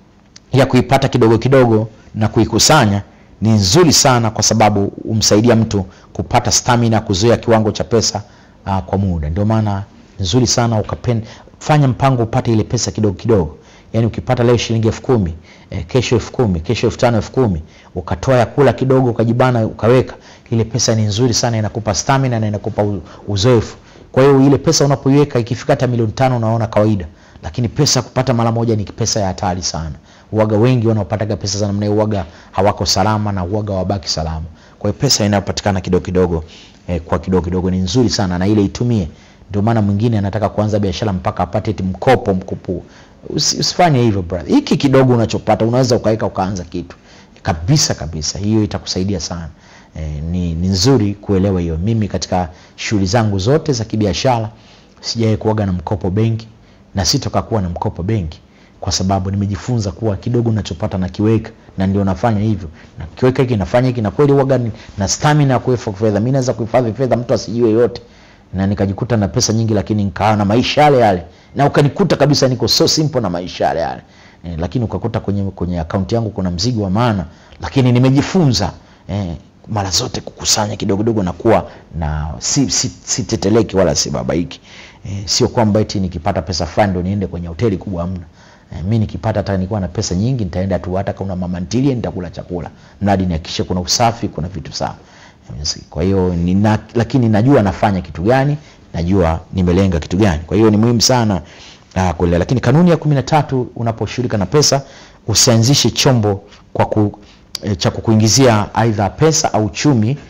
ya kuipata kidogo kidogo na kuikusanya ni nzuri sana kwa sababu umsaidia mtu kupata stamina kuzoea kiwango cha pesa uh, kwa muda ndio maana nzuri sana ukapen, fanya mpango upate ile pesa kidogo kidogo yaani ukipata leo shilingi elfu kumi eh, kesho elfu kumi kesho elfu tano elfu kumi ukatoa ya kula kidogo ukajibana ukaweka ile pesa ni nzuri sana inakupa stamina na inakupa u- uzoefu kwa hiyo ile pesa unapoiweka ikifika hata milioni tano unaona kawaida lakini pesa kupata mara moja ni pesa ya hatari sana uwaga wengi wanaopataga pesa za namna hiyo uwaga hawako salama na uwaga wabaki salama kwa hiyo pesa inayopatikana kidogo kidogo eh, kwa kidogo kidogo ni nzuri sana na ile itumie ndio maana mwingine anataka kuanza biashara mpaka apate eti mkopo mkupu Usi, usifanye hivyo brother hiki kidogo unachopata unaweza ukaweka ukaanza kitu kabisa kabisa hiyo itakusaidia sana e, ni, ni nzuri kuelewa hiyo mimi katika shughuli zangu zote za kibiashara sijawai kuaga na mkopo benki na sitoka kuwa na mkopo benki kwa sababu nimejifunza kuwa kidogo nachopata nakiweka na ndio nafanya hivyo na kiweka hiki nafanya hiki na kweli waga ni- na stamina ya kuweka fedha mi naweza kuhifadhi fedha mtu asijue yote na nikajikuta na pesa nyingi lakini nikawa na maisha yale yale na ukanikuta kabisa niko so simple na maisha yale yale eh, lakini ukakuta kwenye kwenye akaunti yangu kuna mzigo wa maana lakini nimejifunza eh, mara zote kukusanya kidogo kidogo na kuwa na si, si, si teteleki wala si babaiki eh, sio kwamba eti nikipata pesa fulani ndo niende kwenye hoteli kubwa hamna eh, mi nikipata hata nikuwa na pesa nyingi nitaenda tu hata kuna mama ntilie nitakula chakula mradi nihakikishe kuna usafi kuna vitu sawa Yes, kwa hiyo nina, lakini najua nafanya kitu gani najua nimelenga kitu gani kwa hiyo ni muhimu sana uh, kuelewa lakini kanuni ya kumi na tatu unaposhughulika na pesa usianzishe chombo kwa ku, e, cha kukuingizia aidha pesa au chumi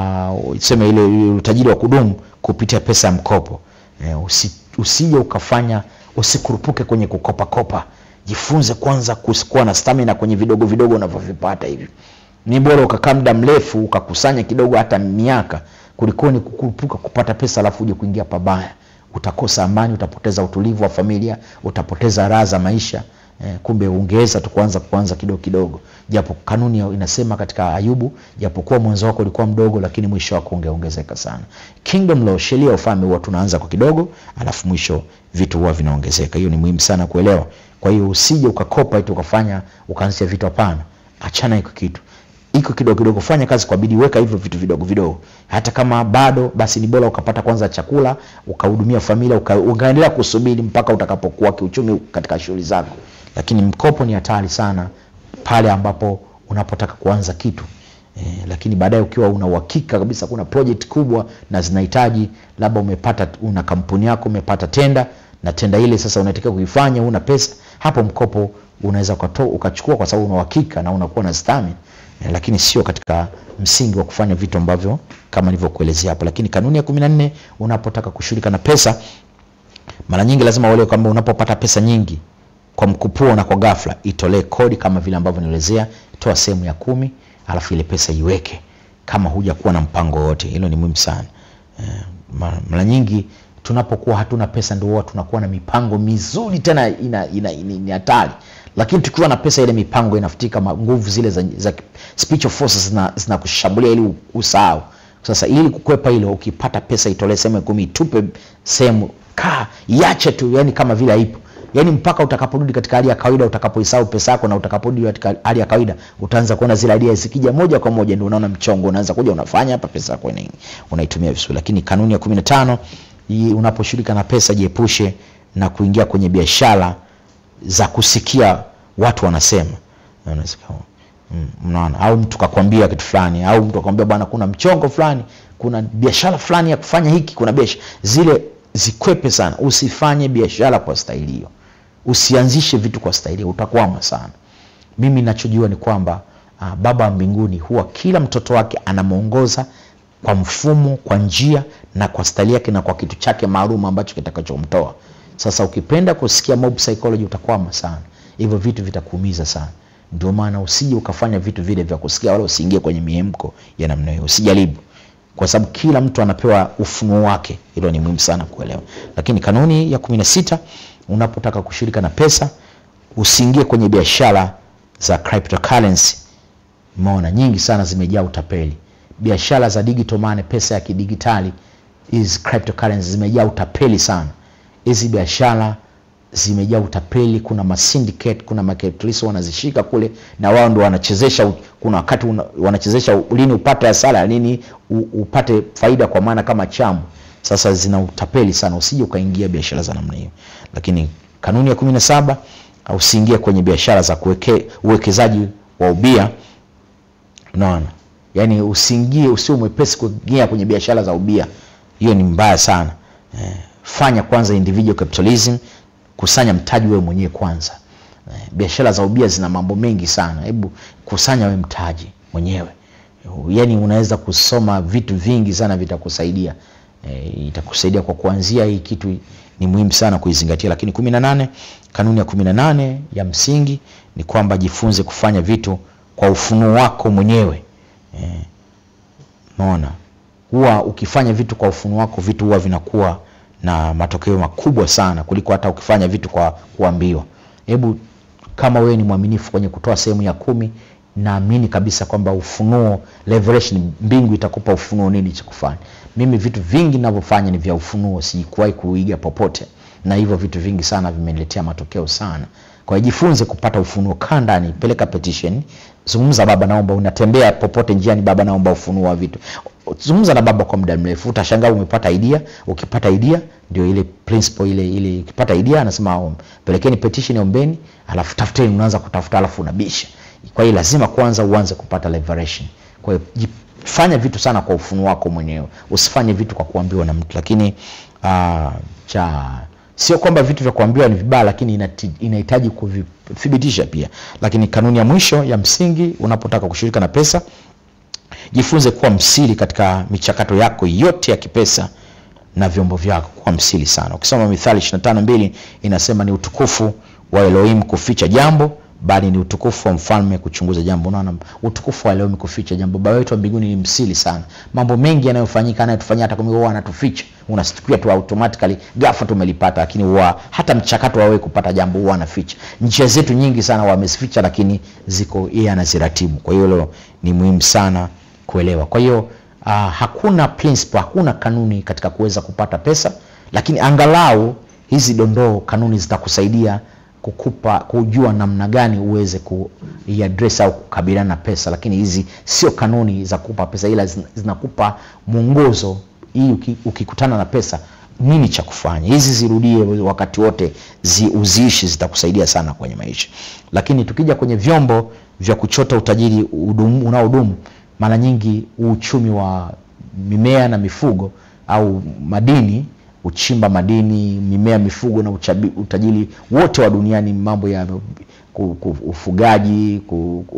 uh, seme ile ile utajiri wa kudumu kupitia pesa ya mkopo e, usi, usije ukafanya usikurupuke kwenye kukopakopa jifunze kwanza kuwa na stamina kwenye vidogo vidogo unavyovipata hivi ni bora ukakaa muda mrefu ukakusanya kidogo hata miaka kuliko ni kukurupuka kupata pesa alafu uje kuingia pabaya utakosa amani utapoteza utulivu wa familia utapoteza raha za maisha eh, kumbe ungeweza tu kuanza kuanza kidogo kidogo japo kanuni inasema katika ayubu japokuwa mwanzo wako ulikuwa mdogo lakini mwisho wako ungeongezeka sana kingdom law sheria ya ufalme huwa tunaanza kwa kidogo alafu mwisho vitu huwa vinaongezeka hiyo ni muhimu sana kuelewa kwa hiyo usije ukakopa eti ukafanya ukaanzisha vitu hapana achana hiko kitu iko kidogo kidogo fanya kazi kwa bidii weka hivyo vitu vidogo vidogo hata kama bado basi ni bora ukapata kwanza chakula ukahudumia familia uka, ukaendelea kusubiri mpaka utakapokuwa kiuchumi katika shughuli zako lakini mkopo ni hatari sana pale ambapo unapotaka kuanza kitu e, lakini baadaye ukiwa una uhakika kabisa kuna project kubwa na zinahitaji labda umepata una kampuni yako umepata tenda na tenda ile sasa unatakiwa kuifanya una pesa hapo mkopo unaweza ukachukua kwa sababu una uhakika na unakuwa na stamina eh, lakini sio katika msingi wa kufanya vitu ambavyo kama nilivyokuelezea hapo lakini kanuni ya kumi na nne unapotaka kushughulika na pesa mara nyingi lazima uelewe kwamba unapopata pesa nyingi kwa mkupuo na kwa ghafla itolee kodi kama vile ambavyo nielezea toa sehemu ya kumi alafu ile pesa iweke kama huja kuwa na mpango wote hilo ni muhimu sana eh, mara nyingi tunapokuwa hatuna pesa ndio huwa tunakuwa na mipango mizuri tena ina, ina, ina, ina hatari lakini tukiwa na pesa ile mipango inafutika nguvu zile za, za spiritual forces zinakushambulia zina ili usahau sasa ili kukwepa hilo ukipata pesa itolee sehemu kumi itupe sehemu kaa iache tu yani kama vile haipo yani mpaka utakaporudi katika hali ya kawaida utakapoisahau pesa yako na utakaporudi katika hali ya kawaida utaanza kuona zile idea zikija moja kwa moja ndio unaona mchongo unaanza kuja unafanya hapa pesa yako unaitumia vizuri lakini kanuni ya 15 unaposhirika na pesa jiepushe na kuingia kwenye biashara za kusikia watu wanasema mnaona au mtu kakwambia kitu fulani au mtu akwambia bwana kuna mchongo fulani kuna biashara fulani ya kufanya hiki kuna biashara zile zikwepe sana usifanye biashara kwa staili hiyo usianzishe vitu kwa staili hiyo utakwama sana mimi nachojua ni kwamba uh, baba wa mbinguni huwa kila mtoto wake anamwongoza kwa mfumo kwa njia na kwa staili yake na kwa kitu chake maalum ambacho kitakachomtoa sasa ukipenda kusikia mob psychology utakwama sana hivyo vitu vitakuumiza sana ndio maana usije ukafanya vitu vile vya kusikia wala usiingie kwenye miemko ya namna hiyo usijaribu kwa sababu kila mtu anapewa ufunuo wake hilo ni muhimu sana kuelewa lakini kanuni ya kumi na sita unapotaka kushirika na pesa usiingie kwenye biashara za cryptocurrency umeona nyingi sana zimejaa utapeli biashara za digital money pesa ya kidigitali hizi cryptocurrency zimejaa utapeli sana hizi biashara zimejaa utapeli kuna masyndicate kuna macapitalist wanazishika kule na wao ndo wanachezesha kuna wakati una, wanachezesha lini upate hasara lini u, upate faida kwa maana kama chamu sasa zina utapeli sana usije ukaingia biashara za namna hiyo lakini kanuni ya kumi na saba usiingie kwenye biashara za kuweke, uwekezaji wa ubia unaona yaani usiingie usio mwepesi kuingia kwenye biashara za ubia hiyo ni mbaya sana eh, fanya kwanza individual capitalism kusanya mtaji wewe mwenyewe kwanza eh, biashara za ubia zina mambo mengi sana hebu kusanya wewe mtaji mwenyewe yaani unaweza kusoma vitu vingi sana vitakusaidia eh, itakusaidia kwa kuanzia hii kitu ni muhimu sana kuizingatia lakini kumi na nane kanuni ya kumi na nane ya msingi ni kwamba jifunze kufanya vitu kwa ufunuo wako mwenyewe eh, naona huwa ukifanya vitu kwa ufunuo wako vitu huwa vinakuwa na matokeo makubwa sana kuliko hata ukifanya vitu kwa kuambiwa hebu kama wewe ni mwaminifu kwenye kutoa sehemu ya kumi naamini kabisa kwamba ufunuo revelation mbingu itakupa ufunuo nini cha kufanya mimi vitu vingi ninavyofanya ni vya ufunuo sikuwahi kuiga popote na hivyo vitu vingi sana vimeniletea matokeo sana kwa hiyo jifunze kupata ufunuo kaa ndani peleka petition zungumza baba naomba unatembea popote njiani baba naomba ufunuo wa vitu zungumza na baba kwa muda mrefu utashangaa umepata idea ukipata idea ndio ile principle ile ile ukipata idea anasema pelekeni petition ombeni alafu tafuteni unaanza kutafuta alafu unabisha kwa hiyo lazima kwanza uanze kupata liberation kwa hiyo fanya vitu sana kwa ufunuo wako mwenyewe usifanye vitu kwa kuambiwa na mtu lakini uh, cha sio kwamba vitu vya kuambiwa ni vibaya lakini inahitaji kuvithibitisha pia lakini kanuni ya mwisho ya msingi unapotaka kushirika na pesa jifunze kuwa msiri katika michakato yako yote ya kipesa na vyombo vyako kwa msili sana. Ukisoma Mithali 25:2 inasema ni utukufu wa Elohim kuficha jambo bali ni utukufu wa mfalme kuchunguza jambo. Unaona, utukufu wa Elohim kuficha jambo. Baba wetu wa mbinguni ni msili sana. Mambo mengi yanayofanyika anayotufanyia hata kama huwa anatuficha, unasikia tu automatically ghafla tumelipata, lakini huwa hata mchakato wa wewe kupata jambo huwa anaficha. Njia zetu nyingi sana wamezificha, lakini ziko yeye anaziratibu. Kwa hiyo hilo ni muhimu sana kuelewa. Kwa hiyo uh, hakuna principle, hakuna kanuni katika kuweza kupata pesa, lakini angalau hizi dondoo kanuni zitakusaidia kukupa kujua namna gani uweze kuiaddress au kukabiliana na pesa, lakini hizi sio kanuni za kukupa pesa, ila zinakupa mwongozo hii uki, ukikutana na pesa nini cha kufanya. Hizi zirudie wakati wote, zi, uziishi, zitakusaidia sana kwenye maisha. Lakini tukija kwenye vyombo vya kuchota utajiri unaodumu, mara nyingi uchumi wa mimea na mifugo au madini uchimba madini, mimea, mifugo na uchabi, utajiri wote wa duniani, mambo ya ufugaji,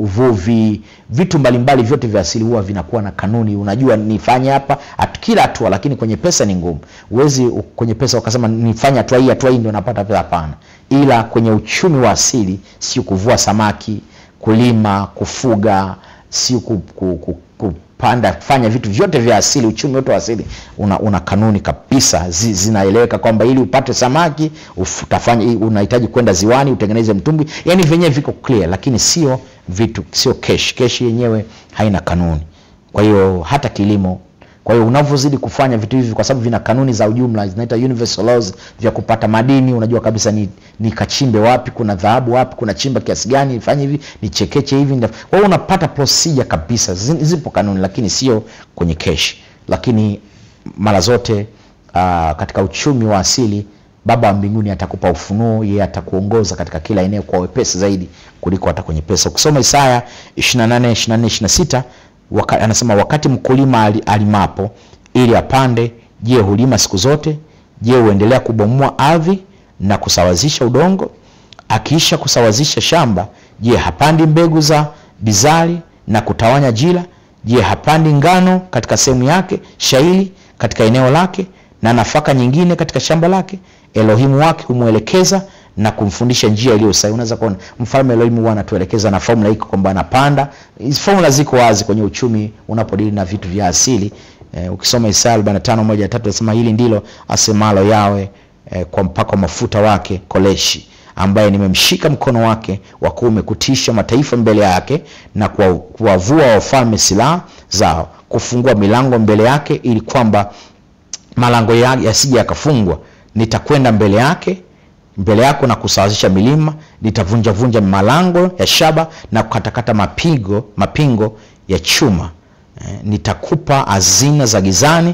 uvuvi, vitu mbalimbali vyote vya asili huwa vinakuwa na kanuni. Unajua nifanye hapa at kila hatua, lakini kwenye pesa ni ngumu. Uwezi kwenye pesa ukasema nifanye hatua hii, hatua hii ndio napata pesa. Hapana, ila kwenye uchumi wa asili, sio kuvua samaki, kulima, kufuga, sio ku, ku, ku, ku panda fanya vitu vyote vya asili, uchumi wote wa asili una, una kanuni kabisa zi, zinaeleweka kwamba ili upate samaki utafanya, unahitaji kwenda ziwani utengeneze mtumbwi, yani vyenyewe viko clear, lakini sio vitu, sio cash. Cash yenyewe haina kanuni. Kwa hiyo hata kilimo kwa hiyo unavyozidi kufanya vitu hivi, kwa sababu vina kanuni za ujumla zinaita universal laws, vya kupata madini, unajua kabisa ni nikachimbe wapi, kuna dhahabu wapi, kuna chimba kiasi gani, nifanye hivi, nichekeche hivi. Kwa hiyo unapata procedure kabisa, zipo kanuni, lakini sio kwenye cash. Lakini mara zote uh, katika uchumi wa asili Baba wa mbinguni atakupa ufunuo, yeye atakuongoza katika kila eneo kwa wepesi zaidi kuliko hata kwenye pesa. Ukisoma Isaya 28 24 26 Waka, anasema wakati mkulima alimapo ili apande, je, hulima siku zote? Je, huendelea kubomoa ardhi na kusawazisha udongo? Akiisha kusawazisha shamba, je, hapandi mbegu za bizari na kutawanya jira? Je, hapandi ngano katika sehemu yake, shairi katika eneo lake, na nafaka nyingine katika shamba lake? Elohimu wake humwelekeza na kumfundisha njia iliyo sahihi. Unaweza kuona mfalme Elohim huwa anatuelekeza na formula iko kwamba anapanda. Hizo formula ziko wazi kwenye uchumi unapodili na vitu vya asili. Eh, ukisoma Isaya 45:1-3 nasema hili ndilo asemalo yawe eh, kwa mpako mafuta wake Koleshi ambaye nimemshika mkono wake wa kuume kutisha mataifa mbele yake na kuwavua wafalme silaha zao, kufungua milango mbele yake ili kwamba malango yasije yakafungwa. Nitakwenda mbele yake mbele yako na kusawazisha milima, nitavunja vunja malango ya shaba na kukatakata mapigo mapingo ya chuma. E, nitakupa hazina za gizani,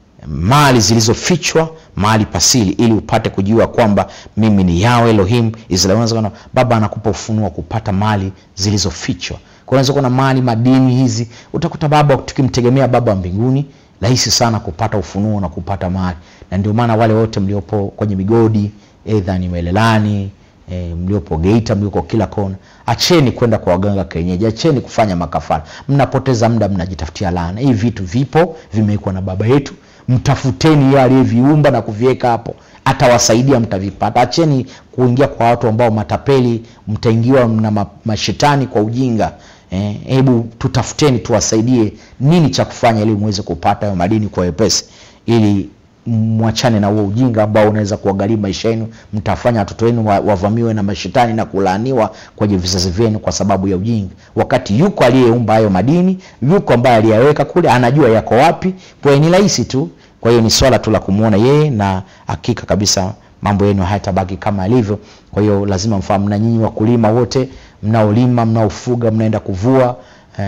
mali zilizofichwa mahali pasili, ili upate kujua kwamba mimi ni Yahweh Elohim Israeli. Baba anakupa ufunuo kupata mali zilizofichwa. Kwa unaweza kuwa na mali madini hizi, utakuta baba, tukimtegemea baba wa mbinguni, rahisi sana kupata ufunuo na kupata mali, na ndio maana wale wote mliopo kwenye migodi Edha ni Melelani e, mliopo Geita, mlioko kila kona, acheni kwenda kwa waganga kienyeji, acheni kufanya makafara. Mnapoteza muda, mnajitafutia laana. Hivi vitu vipo, vimewekwa na baba yetu. Mtafuteni yeye aliyeviumba na kuviweka hapo, atawasaidia, mtavipata. Acheni kuingia kwa watu ambao matapeli, mtaingiwa na mashetani kwa ujinga. Hebu eh, tutafuteni, tuwasaidie nini cha kufanya ili muweze kupata hayo madini kwa wepesi ili mwachane na huo ujinga ambao unaweza kuwagharimu maisha yenu. Mtafanya watoto wenu wavamiwe na mashetani na kulaaniwa kwenye vizazi vyenu kwa sababu ya ujinga, wakati yuko aliyeumba hayo madini, yuko ambaye aliyaweka kule, anajua yako wapi. Kwa hiyo ni rahisi tu. Kwa hiyo ni swala tu la kumuona yeye, na hakika kabisa mambo yenu hayatabaki kama alivyo. Kwa hiyo lazima mfahamu, na nyinyi wakulima wote mnaolima, mnaofuga, mnaenda kuvua,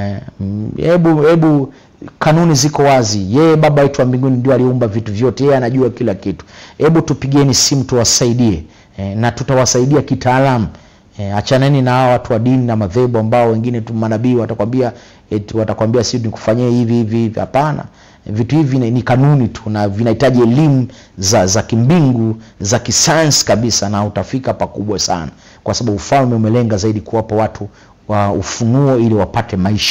hebu eh, hebu kanuni ziko wazi. Yeye baba yetu wa mbinguni ndio aliumba vitu vyote, yeye anajua kila kitu. Hebu tupigeni simu tuwasaidie, e, na tutawasaidia kitaalamu. E, achaneni na hao watu wa dini na madhehebu ambao wengine tu manabii watakwambia eti watakwambia sisi nikufanyie hivi hivi hivi. Hapana, vitu hivi ni kanuni tu na vinahitaji elimu za, za kimbingu za kisayansi kabisa, na utafika pakubwa sana, kwa sababu ufalme umelenga zaidi kuwapa watu wa ufunuo ili wapate maisha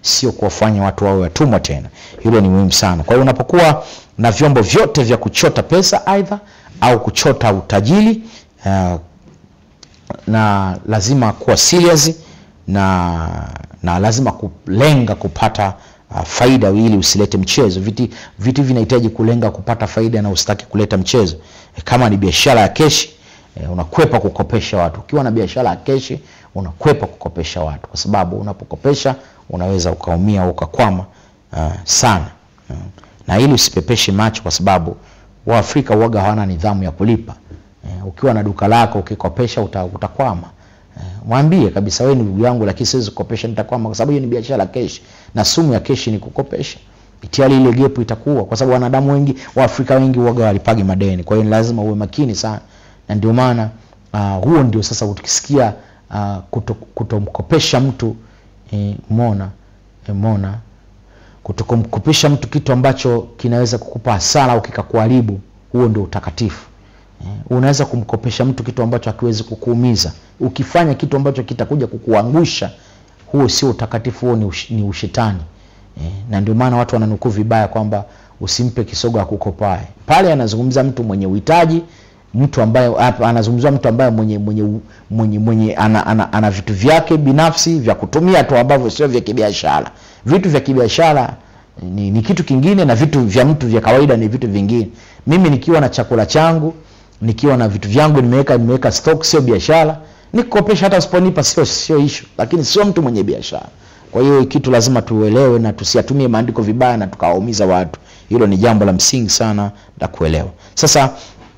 sio kuwafanya watu wawe watumwa tena. Hilo ni muhimu sana. Kwa hiyo unapokuwa na vyombo vyote vya kuchota pesa aidha au kuchota utajiri uh, na lazima kuwa serious na na lazima kulenga kupata uh, faida ili usilete mchezo. Viti vitu vinahitaji kulenga kupata faida na usitaki kuleta mchezo. E, kama ni biashara ya keshi e, unakwepa kukopesha watu. Ukiwa na biashara ya keshi unakwepa kukopesha watu, kwa sababu unapokopesha unaweza ukaumia au ukakwama uh, sana uh, na ili usipepeshe macho, kwa sababu Waafrika uoga hawana nidhamu ya kulipa. Uh, ukiwa na duka lako ukikopesha uta, utakwama. Uh, mwambie kabisa, wewe ni ndugu yangu, lakini siwezi kukopesha, nitakwama, kwa sababu hiyo ni biashara ya keshi, na sumu ya keshi ni kukopesha. Itiali ile gepu itakuwa, kwa sababu wanadamu wengi Waafrika wengi uoga walipagi madeni. Kwa hiyo ni lazima uwe makini sana, na ndio maana uh, huo ndio sasa ukisikia uh, kuto, kutomkopesha mtu e, mona e, mona kutokumkopesha mtu kitu ambacho kinaweza kukupa hasara au kikakuharibu, huo ndio utakatifu. E, unaweza kumkopesha mtu kitu ambacho hakiwezi kukuumiza. Ukifanya kitu ambacho kitakuja kukuangusha, huo sio utakatifu, huo ni, ush, ni ushetani. E, na ndio maana watu wananukuu vibaya kwamba usimpe kisogo akukopae. Pale anazungumza mtu mwenye uhitaji mtu ambaye anazungumzia mtu ambaye mwenye mwenye mwenye, mwenye ana, ana, ana vitu vyake binafsi vya kutumia tu ambavyo sio vya kibiashara. Vitu vya kibiashara ni, ni kitu kingine na vitu vya mtu vya kawaida ni vitu vingine. Mimi nikiwa na chakula changu, nikiwa na vitu vyangu nimeweka nimeweka stock, sio biashara. Nikukopesha hata usiponipa sio sio issue, lakini sio mtu mwenye biashara. Kwa hiyo kitu lazima tuelewe na tusiatumie maandiko vibaya na tukawaumiza watu. Hilo ni jambo la msingi sana la kuelewa. Sasa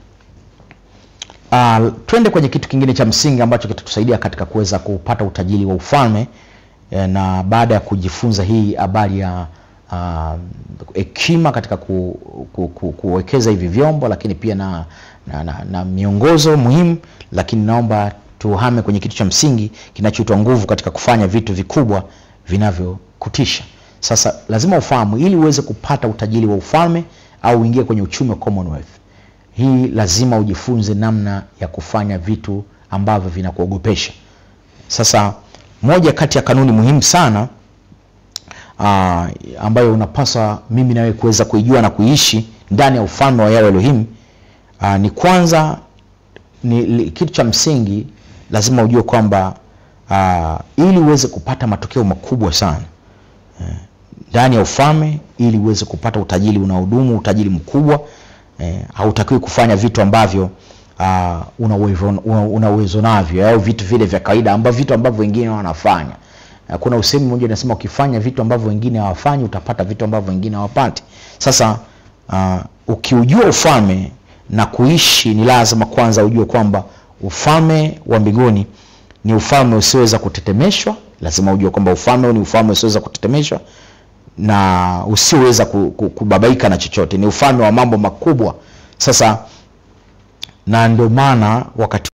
Uh, twende kwenye kitu kingine cha msingi ambacho kitatusaidia katika kuweza kupata utajiri wa ufalme eh, na baada ya kujifunza hii habari ya hekima uh, katika ku, ku, ku, kuwekeza hivi vyombo, lakini pia na, na, na, na miongozo muhimu, lakini naomba tuhame kwenye kitu cha msingi kinachoitwa nguvu katika kufanya vitu vikubwa vinavyokutisha. Sasa lazima ufahamu, ili uweze kupata utajiri wa ufalme au uingie kwenye uchumi wa Commonwealth hii lazima ujifunze namna ya kufanya vitu ambavyo vinakuogopesha. Sasa moja kati ya kanuni muhimu sana aa, ambayo unapaswa mimi nawe kuweza kuijua na kuishi ndani ya ufalme wa Yahweh Elohim aa, ni kwanza ni li, kitu cha msingi lazima ujue kwamba ili uweze kupata matokeo makubwa sana ndani ya ufalme, ili uweze kupata utajiri unaodumu, utajiri mkubwa Eh, hautakiwi kufanya vitu ambavyo uh, una uwezo una uwezo navyo au vitu vile vya kawaida ambavyo vitu ambavyo wengine wanafanya. Uh, kuna usemi mmoja unasema ukifanya vitu ambavyo wengine hawafanyi utapata vitu ambavyo wengine hawapati. Sasa uh, ukiujua ufalme na kuishi, ni lazima kwanza ujue kwamba ufalme wa mbinguni ni ufalme usioweza kutetemeshwa. Lazima ujue kwamba ufalme ni ufalme usioweza kutetemeshwa na usioweza kubabaika na chochote. Ni ufalme wa mambo makubwa. Sasa na ndio maana wakati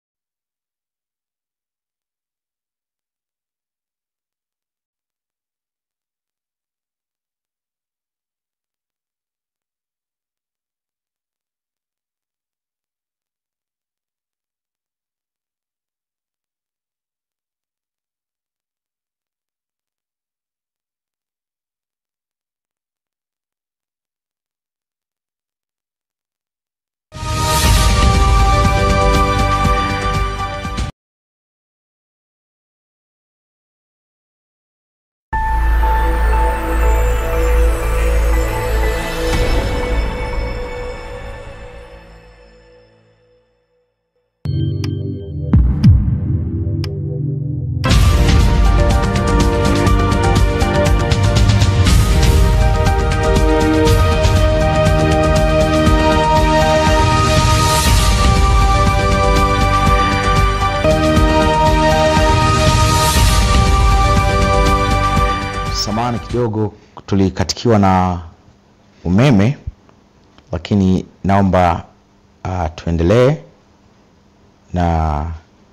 samani kidogo tulikatikiwa na umeme, lakini naomba uh, tuendelee na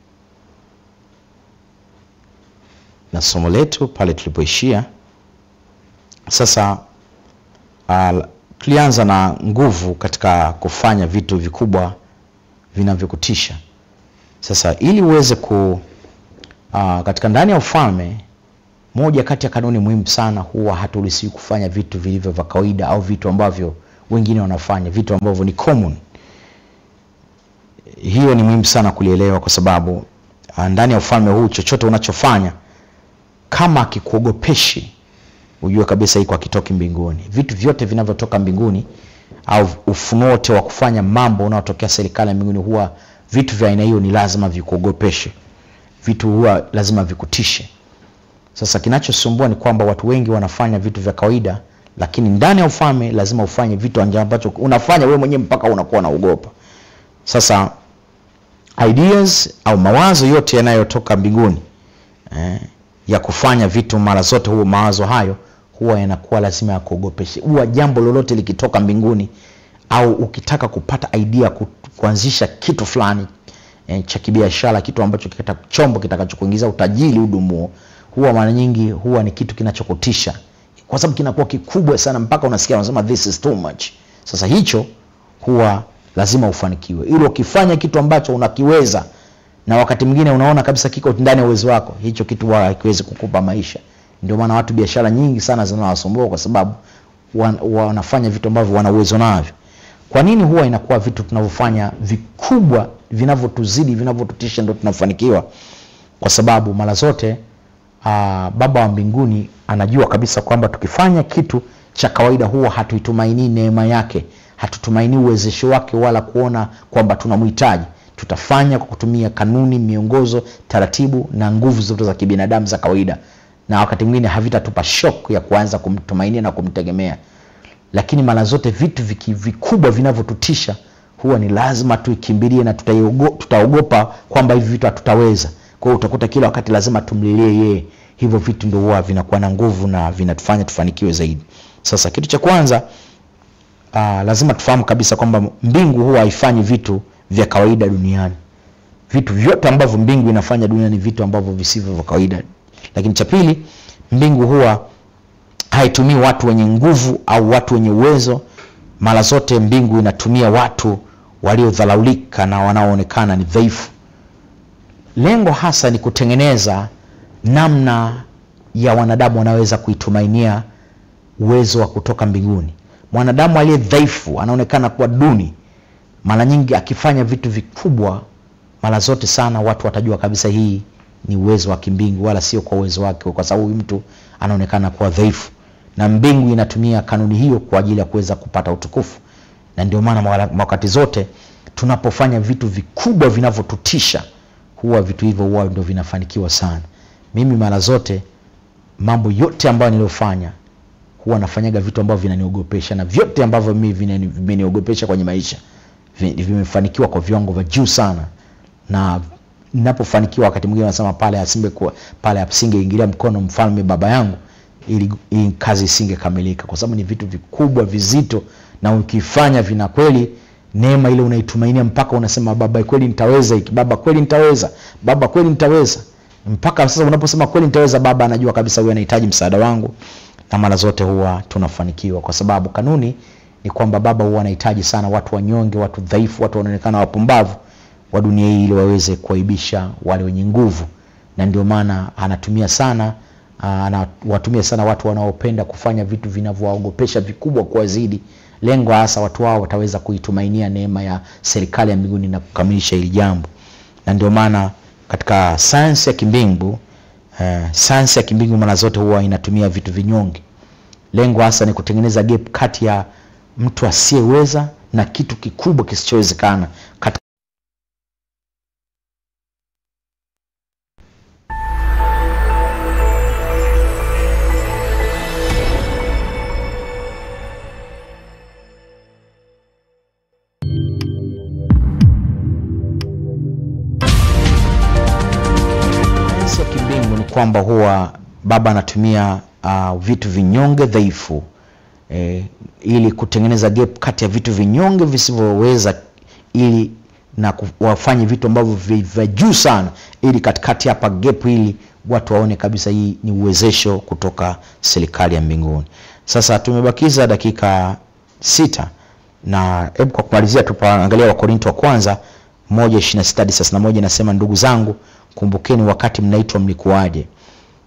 na somo letu pale tulipoishia. Sasa uh, tulianza na nguvu katika kufanya vitu vikubwa vinavyokutisha. Sasa ili uweze ku uh, katika ndani ya ufalme moja kati ya kanuni muhimu sana, huwa haturuhusiwi kufanya vitu vilivyo vya kawaida au vitu ambavyo wengine wanafanya, vitu ambavyo ni common. Hiyo ni muhimu sana kulielewa, kwa sababu ah, ndani ya ufalme huu chochote unachofanya kama akikuogopeshi, ujue kabisa iko akitoki mbinguni. Vitu vyote vinavyotoka mbinguni au ufunuo wote wa kufanya mambo unaotokea serikali ya mbinguni, huwa vitu vya aina hiyo ni lazima vikuogopeshe, vitu huwa lazima vikutishe. Sasa kinachosumbua ni kwamba watu wengi wanafanya vitu vya kawaida, lakini ndani ya ufalme lazima ufanye vitu anja- ambacho unafanya wewe mwenyewe mpaka unakuwa unaogopa. Sasa ideas au mawazo yote yanayotoka mbinguni eh, ya kufanya vitu mara zote, huo mawazo hayo huwa yanakuwa lazima ya kuogopeshe. Huwa jambo lolote likitoka mbinguni au ukitaka kupata idea ku, kuanzisha kitu fulani eh, cha kibiashara, kitu ambacho kita, chombo kitakachokuingiza utajiri udumuo, huwa mara nyingi huwa ni kitu kinachokutisha kwa sababu kinakuwa kikubwa sana mpaka unasikia unasema this is too much. Sasa hicho huwa lazima ufanikiwe, ili ukifanya kitu ambacho unakiweza na wakati mwingine unaona kabisa kiko ndani ya uwezo wako, hicho kitu huwa hakiwezi kukupa maisha. Ndio maana watu biashara nyingi sana zinawasumbua kwa sababu wan, wanafanya vitu ambavyo wana uwezo navyo. Kwa nini huwa inakuwa vitu tunavyofanya vikubwa vinavyotuzidi vinavyotutisha ndio tunafanikiwa? Kwa sababu mara zote aa, Baba wa mbinguni anajua kabisa kwamba tukifanya kitu cha kawaida huwa hatuitumainii neema yake, hatutumainii uwezesho wake, wala kuona kwamba tunamhitaji. Tutafanya kwa kutumia kanuni, miongozo, taratibu na nguvu zote za kibinadamu za kawaida, na wakati mwingine havitatupa shock ya kuanza kumtumainia na kumtegemea lakini mara zote vitu viki, vikubwa vinavyotutisha huwa ni lazima tuikimbilie na tutaiogo- tutaogopa kwamba hivi vitu hatutaweza. Kwa hiyo utakuta kila wakati lazima tumlilie yeye. Hivyo vitu ndio huwa vinakuwa na nguvu na vinatufanya tufanikiwe zaidi. Sasa kitu cha kwanza aa, lazima tufahamu kabisa kwamba mbingu huwa haifanyi vitu vya kawaida duniani. Vitu vyote ambavyo mbingu inafanya duniani ni vitu ambavyo visivyo vya kawaida. Lakini cha pili, mbingu huwa haitumii watu wenye nguvu au watu wenye uwezo. Mara zote mbingu inatumia watu waliodharaulika na wanaoonekana ni dhaifu. Lengo hasa ni kutengeneza namna ya wanadamu wanaweza kuitumainia uwezo wa kutoka mbinguni. Mwanadamu aliye dhaifu anaonekana kuwa duni, mara nyingi akifanya vitu vikubwa, mara zote sana watu watajua kabisa hii ni uwezo wa kimbingu, wala sio kwa uwezo wake, kwa sababu huyu mtu anaonekana kuwa dhaifu, na mbingu inatumia kanuni hiyo kwa ajili ya kuweza kupata utukufu. Na ndio maana mara- wakati zote tunapofanya vitu vikubwa vinavyotutisha, huwa vitu hivyo huwa ndio vinafanikiwa sana. Mimi mara zote mambo yote ambayo niliyofanya huwa nafanyaga vitu ambavyo vinaniogopesha, na vyote ambavyo mimi vinani- vimeniogopesha kwenye maisha vi- vimefanikiwa kwa viwango vya juu sana, na ninapofanikiwa wakati mwingine nasema pale asingekuwa pale asingeingilia mkono mfalme baba yangu, ili ili kazi isingekamilika, kwa sababu ni vitu vikubwa vizito, na ukifanya vina kweli neema ile unaitumainia mpaka unasema baba, kweli nitaweza hiki, baba, kweli nitaweza, baba, kweli nitaweza. Mpaka sasa unaposema kweli nitaweza, baba anajua kabisa huyu anahitaji msaada wangu, na mara zote huwa tunafanikiwa, kwa sababu kanuni ni kwamba baba huwa anahitaji sana watu wanyonge, watu dhaifu, watu wanaonekana wapumbavu wa dunia hii ili waweze kuaibisha wale wenye nguvu, na ndio maana anatumia sana aa, anawatumia sana watu wanaopenda kufanya vitu vinavyowaogopesha vikubwa kuwazidi. Lengo hasa watu hao wataweza kuitumainia neema ya serikali ya mbinguni na kukamilisha hili jambo, na ndio maana katika sayansi ya kimbingu eh, sayansi ya kimbingu mara zote huwa inatumia vitu vinyonge. Lengo hasa ni kutengeneza gap kati ya mtu asiyeweza na kitu kikubwa kisichowezekana katika sayansi ya kimbingu ni kwamba huwa baba anatumia uh, vitu vinyonge dhaifu eh, ili kutengeneza gap kati ya vitu vinyonge visivyoweza ili na ku- wafanye vitu ambavyo vi- vya juu sana ili katikati hapa gap ili watu waone kabisa hii ni uwezesho kutoka serikali ya mbinguni sasa tumebakiza dakika sita na hebu kwa kumalizia tupaangalia wakorinto wa kwanza moja ishirini na sita hadi thelathini na moja inasema ndugu zangu kumbukeni wakati mnaitwa mlikuwaje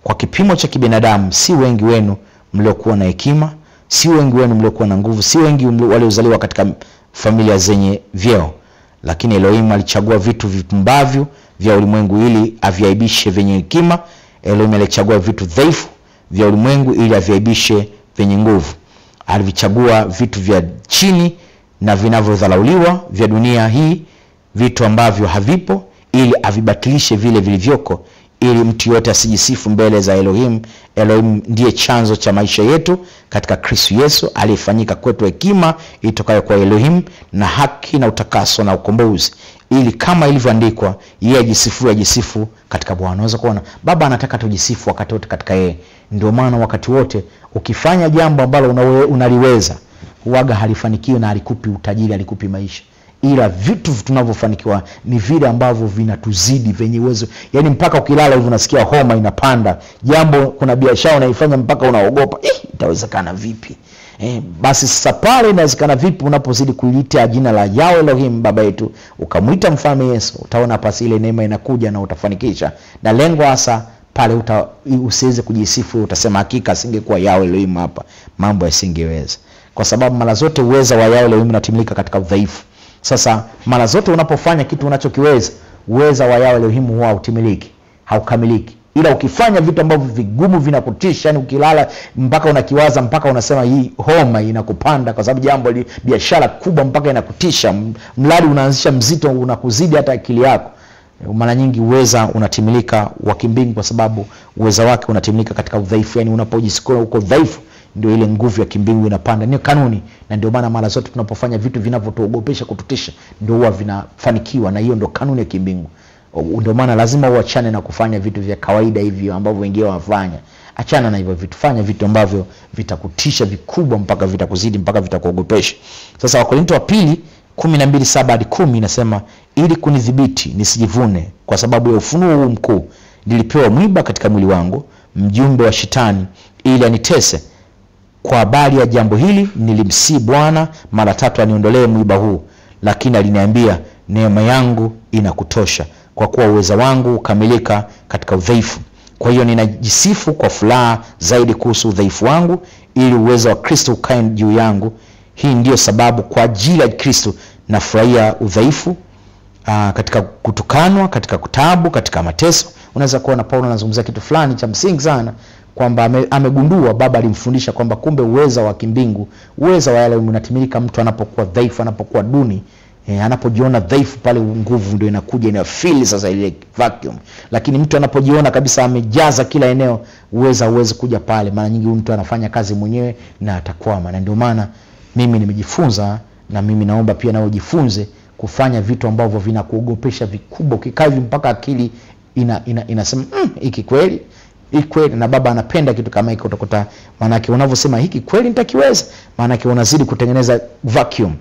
kwa kipimo cha kibinadamu si wengi wenu mliokuwa na hekima si wengi wenu mliokuwa na nguvu si wengi waliozaliwa katika familia zenye vyeo lakini elohim alichagua vitu vipumbavyo vya ulimwengu ili aviaibishe vyenye hekima elohim alichagua vitu dhaifu vya ulimwengu ili aviaibishe vyenye nguvu alivichagua vitu vya chini na vinavyodharauliwa vya dunia hii vitu ambavyo havipo ili avibatilishe vile vilivyoko ili mtu yote asijisifu mbele za elohim elohim ndiye chanzo cha maisha yetu katika kristu yesu aliyefanyika kwetu hekima itokayo kwa elohim na haki na utakaso na ukombozi ili kama ilivyoandikwa yeye ajisifu ajisifu katika bwana unaweza kuona baba anataka tujisifu wakati wote katika yeye ndio maana wakati wote ukifanya jambo ambalo unaliweza huaga halifanikiwi na alikupi utajiri alikupi maisha ila vitu tunavyofanikiwa ni vile ambavyo vinatuzidi vyenye uwezo yaani mpaka ukilala hivi unasikia homa inapanda jambo kuna biashara unaifanya mpaka unaogopa eh, itawezekana vipi eh, basi sasa pale inawezekana vipi unapozidi kuliita jina la yao elohim baba yetu ukamwita mfalme yesu utaona pasi ile neema inakuja na utafanikisha na lengo hasa pale uta, usiweze kujisifu utasema hakika asingekuwa yao elohim hapa mambo yasingeweza kwa sababu mara zote uweza wa yao elohim unatimilika katika udhaifu sasa mara zote unapofanya kitu unachokiweza uweza wa yao elohimu huwa hautimiliki haukamiliki ila ukifanya vitu ambavyo vigumu vinakutisha yani ukilala mpaka unakiwaza mpaka unasema hii homa inakupanda kwa sababu jambo biashara kubwa mpaka inakutisha mradi unaanzisha mzito unakuzidi hata akili yako mara nyingi uweza unatimilika wa kimbingu kwa sababu uweza wake unatimilika katika udhaifu yani unapojisikia uko dhaifu ndio ile nguvu ya kimbingu inapanda ni kanuni na ndio maana mara zote tunapofanya vitu vinavyotuogopesha kututisha ndio huwa vinafanikiwa na hiyo ndio kanuni ya kimbingu ndio maana lazima uachane na kufanya vitu vya kawaida hivyo ambavyo wengine wanafanya achana na hivyo vitu fanya vitu ambavyo vitakutisha vikubwa mpaka vitakuzidi mpaka vitakuogopesha sasa wakorinto wa pili kumi na mbili saba hadi kumi inasema ili kunidhibiti nisijivune kwa sababu ya ufunuo huu mkuu nilipewa mwiba katika mwili wangu mjumbe wa shetani ili anitese kwa habari ya jambo hili nilimsii bwana mara tatu aniondolee mwiba huu lakini aliniambia neema yangu inakutosha kwa kuwa uweza wangu hukamilika katika udhaifu kwa hiyo ninajisifu kwa furaha zaidi kuhusu udhaifu wangu ili uwezo wa kristo ukae juu yangu hii ndiyo sababu kwa ajili ya kristo nafurahia udhaifu aa, katika kutukanwa katika kutabu katika mateso unaweza kuona paulo anazungumzia kitu fulani cha msingi sana kwamba ame, amegundua baba alimfundisha kwamba kumbe uweza wa kimbingu uweza wa yale unatimilika mtu anapokuwa dhaifu anapokuwa duni E, anapojiona dhaifu pale nguvu ndio inakuja inafili sasa ile vacuum lakini mtu anapojiona kabisa amejaza kila eneo uweza uwezi kuja pale mara nyingi mtu anafanya kazi mwenyewe na atakwama na ndio maana mimi nimejifunza na mimi naomba pia nao jifunze kufanya vitu ambavyo vinakuogopesha vikubwa ukikaa hivi mpaka akili ina, ina, inasema hiki mm, kweli hii kweli na baba anapenda kitu kama hiki utakuta maanake unavyosema hiki kweli nitakiweza maanake unazidi kutengeneza vacuum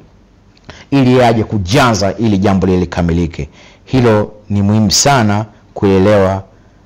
ili aje kujaza ili jambo lile likamilike hilo ni muhimu sana kuelewa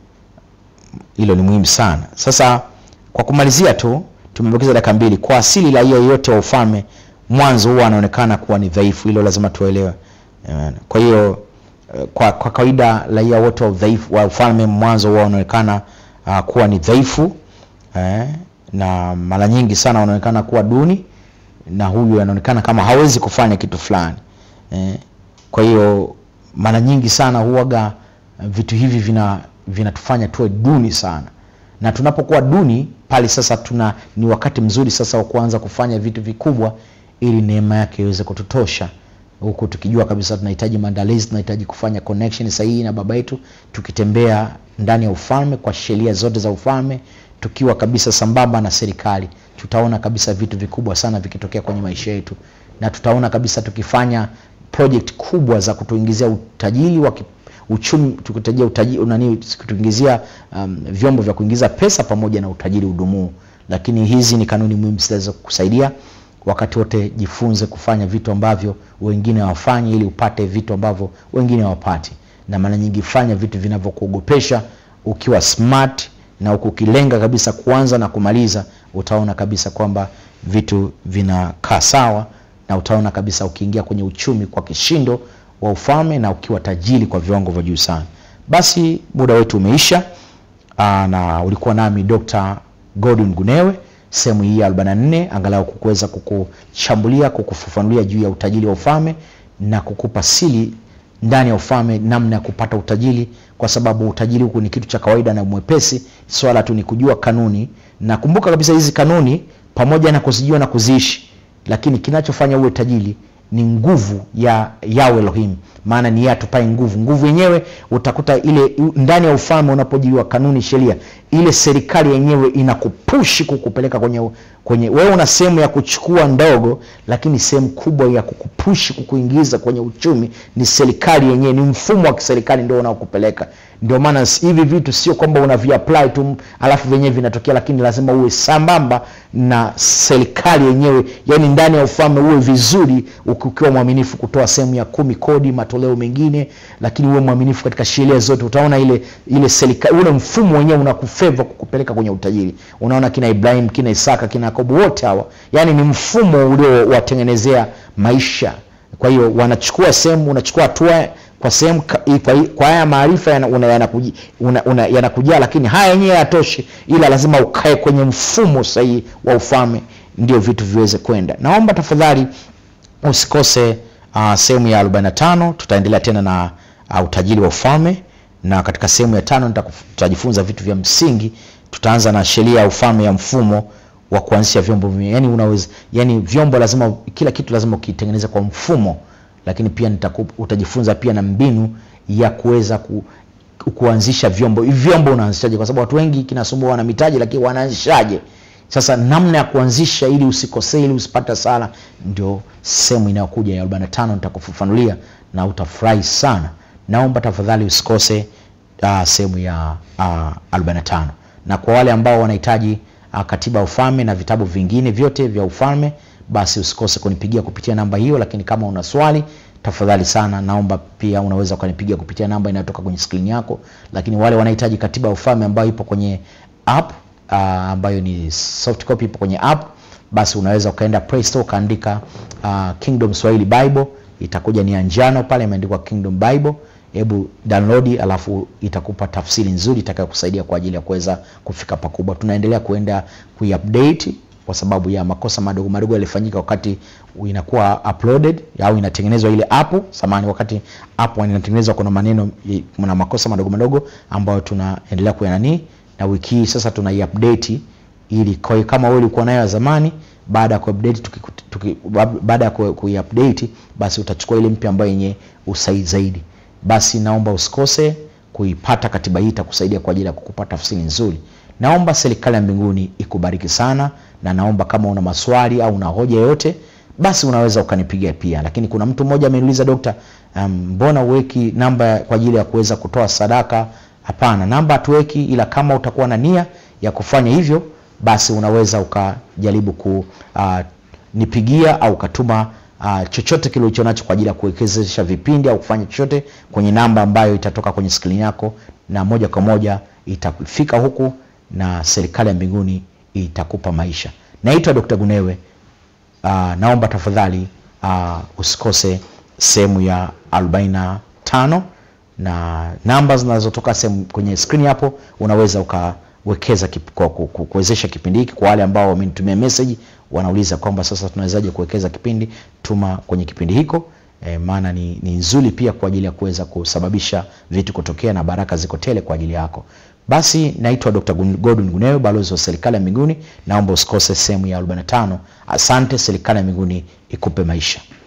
hilo ni muhimu sana sasa kwa kumalizia tu tumebakiza dakika mbili kwa asili la hiyo yote wa ufalme mwanzo huwa anaonekana kuwa ni dhaifu hilo lazima tuelewe kwa hiyo kwa, kwa kawaida raia wote wa udhaifu wa ufalme mwanzo huwa wanaonekana uh, kuwa ni dhaifu eh, na mara nyingi sana wanaonekana kuwa duni na huyu anaonekana kama hawezi kufanya kitu fulani eh, kwa hiyo mara nyingi sana huwaga vitu hivi vina vinatufanya tuwe duni sana na tunapokuwa duni pale sasa tuna ni wakati mzuri sasa wa kuanza kufanya vitu vikubwa ili neema yake iweze kututosha huku tukijua kabisa tunahitaji maandalizi tunahitaji kufanya connection sahihi na baba yetu tukitembea ndani ya ufalme kwa sheria zote za ufalme tukiwa kabisa sambamba na serikali tutaona kabisa vitu vikubwa sana vikitokea kwenye maisha yetu na tutaona kabisa tukifanya project kubwa za kutuingizia utajiri wa uchumi tukitajia utajiri nani kutuingizia um, vyombo vya kuingiza pesa pamoja na utajiri udumuu lakini hizi ni kanuni muhimu zinaweza kusaidia wakati wote jifunze kufanya vitu ambavyo wengine hawafanyi ili upate vitu ambavyo wengine hawapati na mara nyingi fanya vitu vinavyokuogopesha ukiwa smart na ukilenga kabisa kuanza na kumaliza utaona kabisa kwamba vitu vinakaa sawa na utaona kabisa ukiingia kwenye uchumi kwa kishindo wa ufalme na ukiwa tajiri kwa viwango vya juu sana basi muda wetu umeisha uh, na ulikuwa nami Dr. Godwin Gunewe sehemu hii ya 44 angalau kukuweza kukuchambulia kukufafanulia juu ya utajiri wa ufalme na kukupa siri ndani ya ufalme namna ya kupata utajiri kwa sababu utajiri huku ni kitu cha kawaida na mwepesi swala tu ni kujua kanuni na kumbuka kabisa hizi kanuni pamoja na kuzijua na kuziishi lakini kinachofanya uwe tajiri ni nguvu ya Yahweh Elohim, maana ni yeye atupae nguvu. Nguvu yenyewe utakuta ile ndani ya ufalme, unapojua kanuni, sheria, ile serikali yenyewe inakupushi kukupeleka kwenye kwenye. Wewe una sehemu ya kuchukua ndogo, lakini sehemu kubwa ya kukupushi kukuingiza kwenye uchumi ni serikali yenyewe, ni mfumo wa kiserikali ndio unaokupeleka. Ndio maana hivi vitu sio kwamba unaviapply tu alafu vyenyewe vinatokea, lakini lazima uwe sambamba na serikali yenyewe, yani ndani ya ufalme uwe vizuri, ukiwa mwaminifu kutoa sehemu ya kumi kodi, matoleo mengine, lakini uwe mwaminifu katika sheria zote. Utaona ile ile serikali, ule mfumo wenyewe unakufeva kukupeleka kwenye utajiri. Unaona kina Ibrahim, kina Isaka, kina Yakobo, wote hawa yani ni mfumo uliowatengenezea maisha. Kwa hiyo wanachukua sehemu, unachukua hatua kwa sehemu kwa, kwa haya maarifa yanakujia yana yana, yana, lakini haya yenyewe hayatoshi, ila lazima ukae kwenye mfumo sahihi wa ufalme ndio vitu viweze kwenda. Naomba tafadhali usikose uh, sehemu ya 45 tutaendelea tena na uh, utajiri wa ufalme, na katika sehemu ya tano tutajifunza vitu vya msingi. Tutaanza na sheria ya ufalme ya mfumo wa kuanzisha vyombo, yani unaweza, yani vyombo lazima, kila kitu lazima ukitengeneza kwa mfumo lakini pia nitaku, utajifunza pia na mbinu ya kuweza ku, kuanzisha vyombo. Vyombo unaanzishaje? Kwa sababu watu wengi kinasumbua, wana mitaji lakini wanaanzishaje? Sasa namna ya kuanzisha ili usikosee, ili usipate hasara, ndio sehemu inayokuja ya 45 nitakufafanulia na utafurahi sana. Naomba tafadhali usikose uh, sehemu ya uh, 45 na kwa wale ambao wanahitaji uh, katiba ya ufalme na vitabu vingine vyote vya ufalme basi usikose kunipigia kupitia namba hiyo. Lakini kama una swali, tafadhali sana, naomba pia unaweza ukanipigia kupitia namba inayotoka kwenye skrini yako. Lakini wale wanahitaji katiba ya ufalme ambayo ipo kwenye app uh, ambayo ni soft copy ipo kwenye app, basi unaweza ukaenda Play Store ukaandika uh, Kingdom Swahili Bible, itakuja ni njano pale imeandikwa Kingdom Bible. Hebu download, alafu itakupa tafsiri nzuri itakayokusaidia kwa ajili ya kuweza kufika pakubwa. Tunaendelea kuenda kuiupdate kwa sababu ya makosa madogo madogo yalifanyika wakati inakuwa uploaded au inatengenezwa ile app samani, wakati app inatengenezwa kuna maneno na makosa madogo madogo ambayo tunaendelea kuyanani, na wiki hii sasa tuna update ili kwa kama wewe ulikuwa nayo zamani, baada ya kuupdate tuki, baada ya kuiupdate basi utachukua ile mpya ambayo yenye usahihi zaidi. Basi naomba usikose kuipata katiba hii, itakusaidia kwa ajili ya kukupa tafsiri nzuri. Naomba serikali ya mbinguni ikubariki sana, na naomba kama una maswali au una hoja yoyote, basi unaweza ukanipigia pia. Lakini kuna mtu mmoja ameniuliza Dokta, mbona um, uweki namba kwa ajili ya kuweza kutoa sadaka? Hapana, namba hatuweki, ila kama utakuwa na nia ya kufanya hivyo, basi unaweza ukajaribu kunipigia uh, au ukatuma uh, chochote kile ulicho nacho kwa ajili ya kuwekezesha vipindi au kufanya chochote kwenye namba ambayo itatoka kwenye skrini yako, na moja kwa moja itafika huku na serikali ya mbinguni itakupa maisha. Naitwa Dr. Gunewe. Uh, naomba tafadhali uh, usikose sehemu ya 45 na namba zinazotoka sehemu kwenye screen hapo, unaweza ukawekeza kip, kuwezesha kipindi hiki. Kwa wale ambao wamenitumia message wanauliza kwamba sasa tunawezaje kuwekeza kipindi, tuma kwenye kipindi hiko. E, maana ni, ni nzuri pia kwa ajili ya kuweza kusababisha vitu kutokea na baraka ziko tele kwa ajili yako. Basi naitwa Dr. Godwin Gunewe, balozi wa serikali ya mbinguni. Naomba usikose sehemu ya 45. Asante. Serikali ya mbinguni ikupe maisha.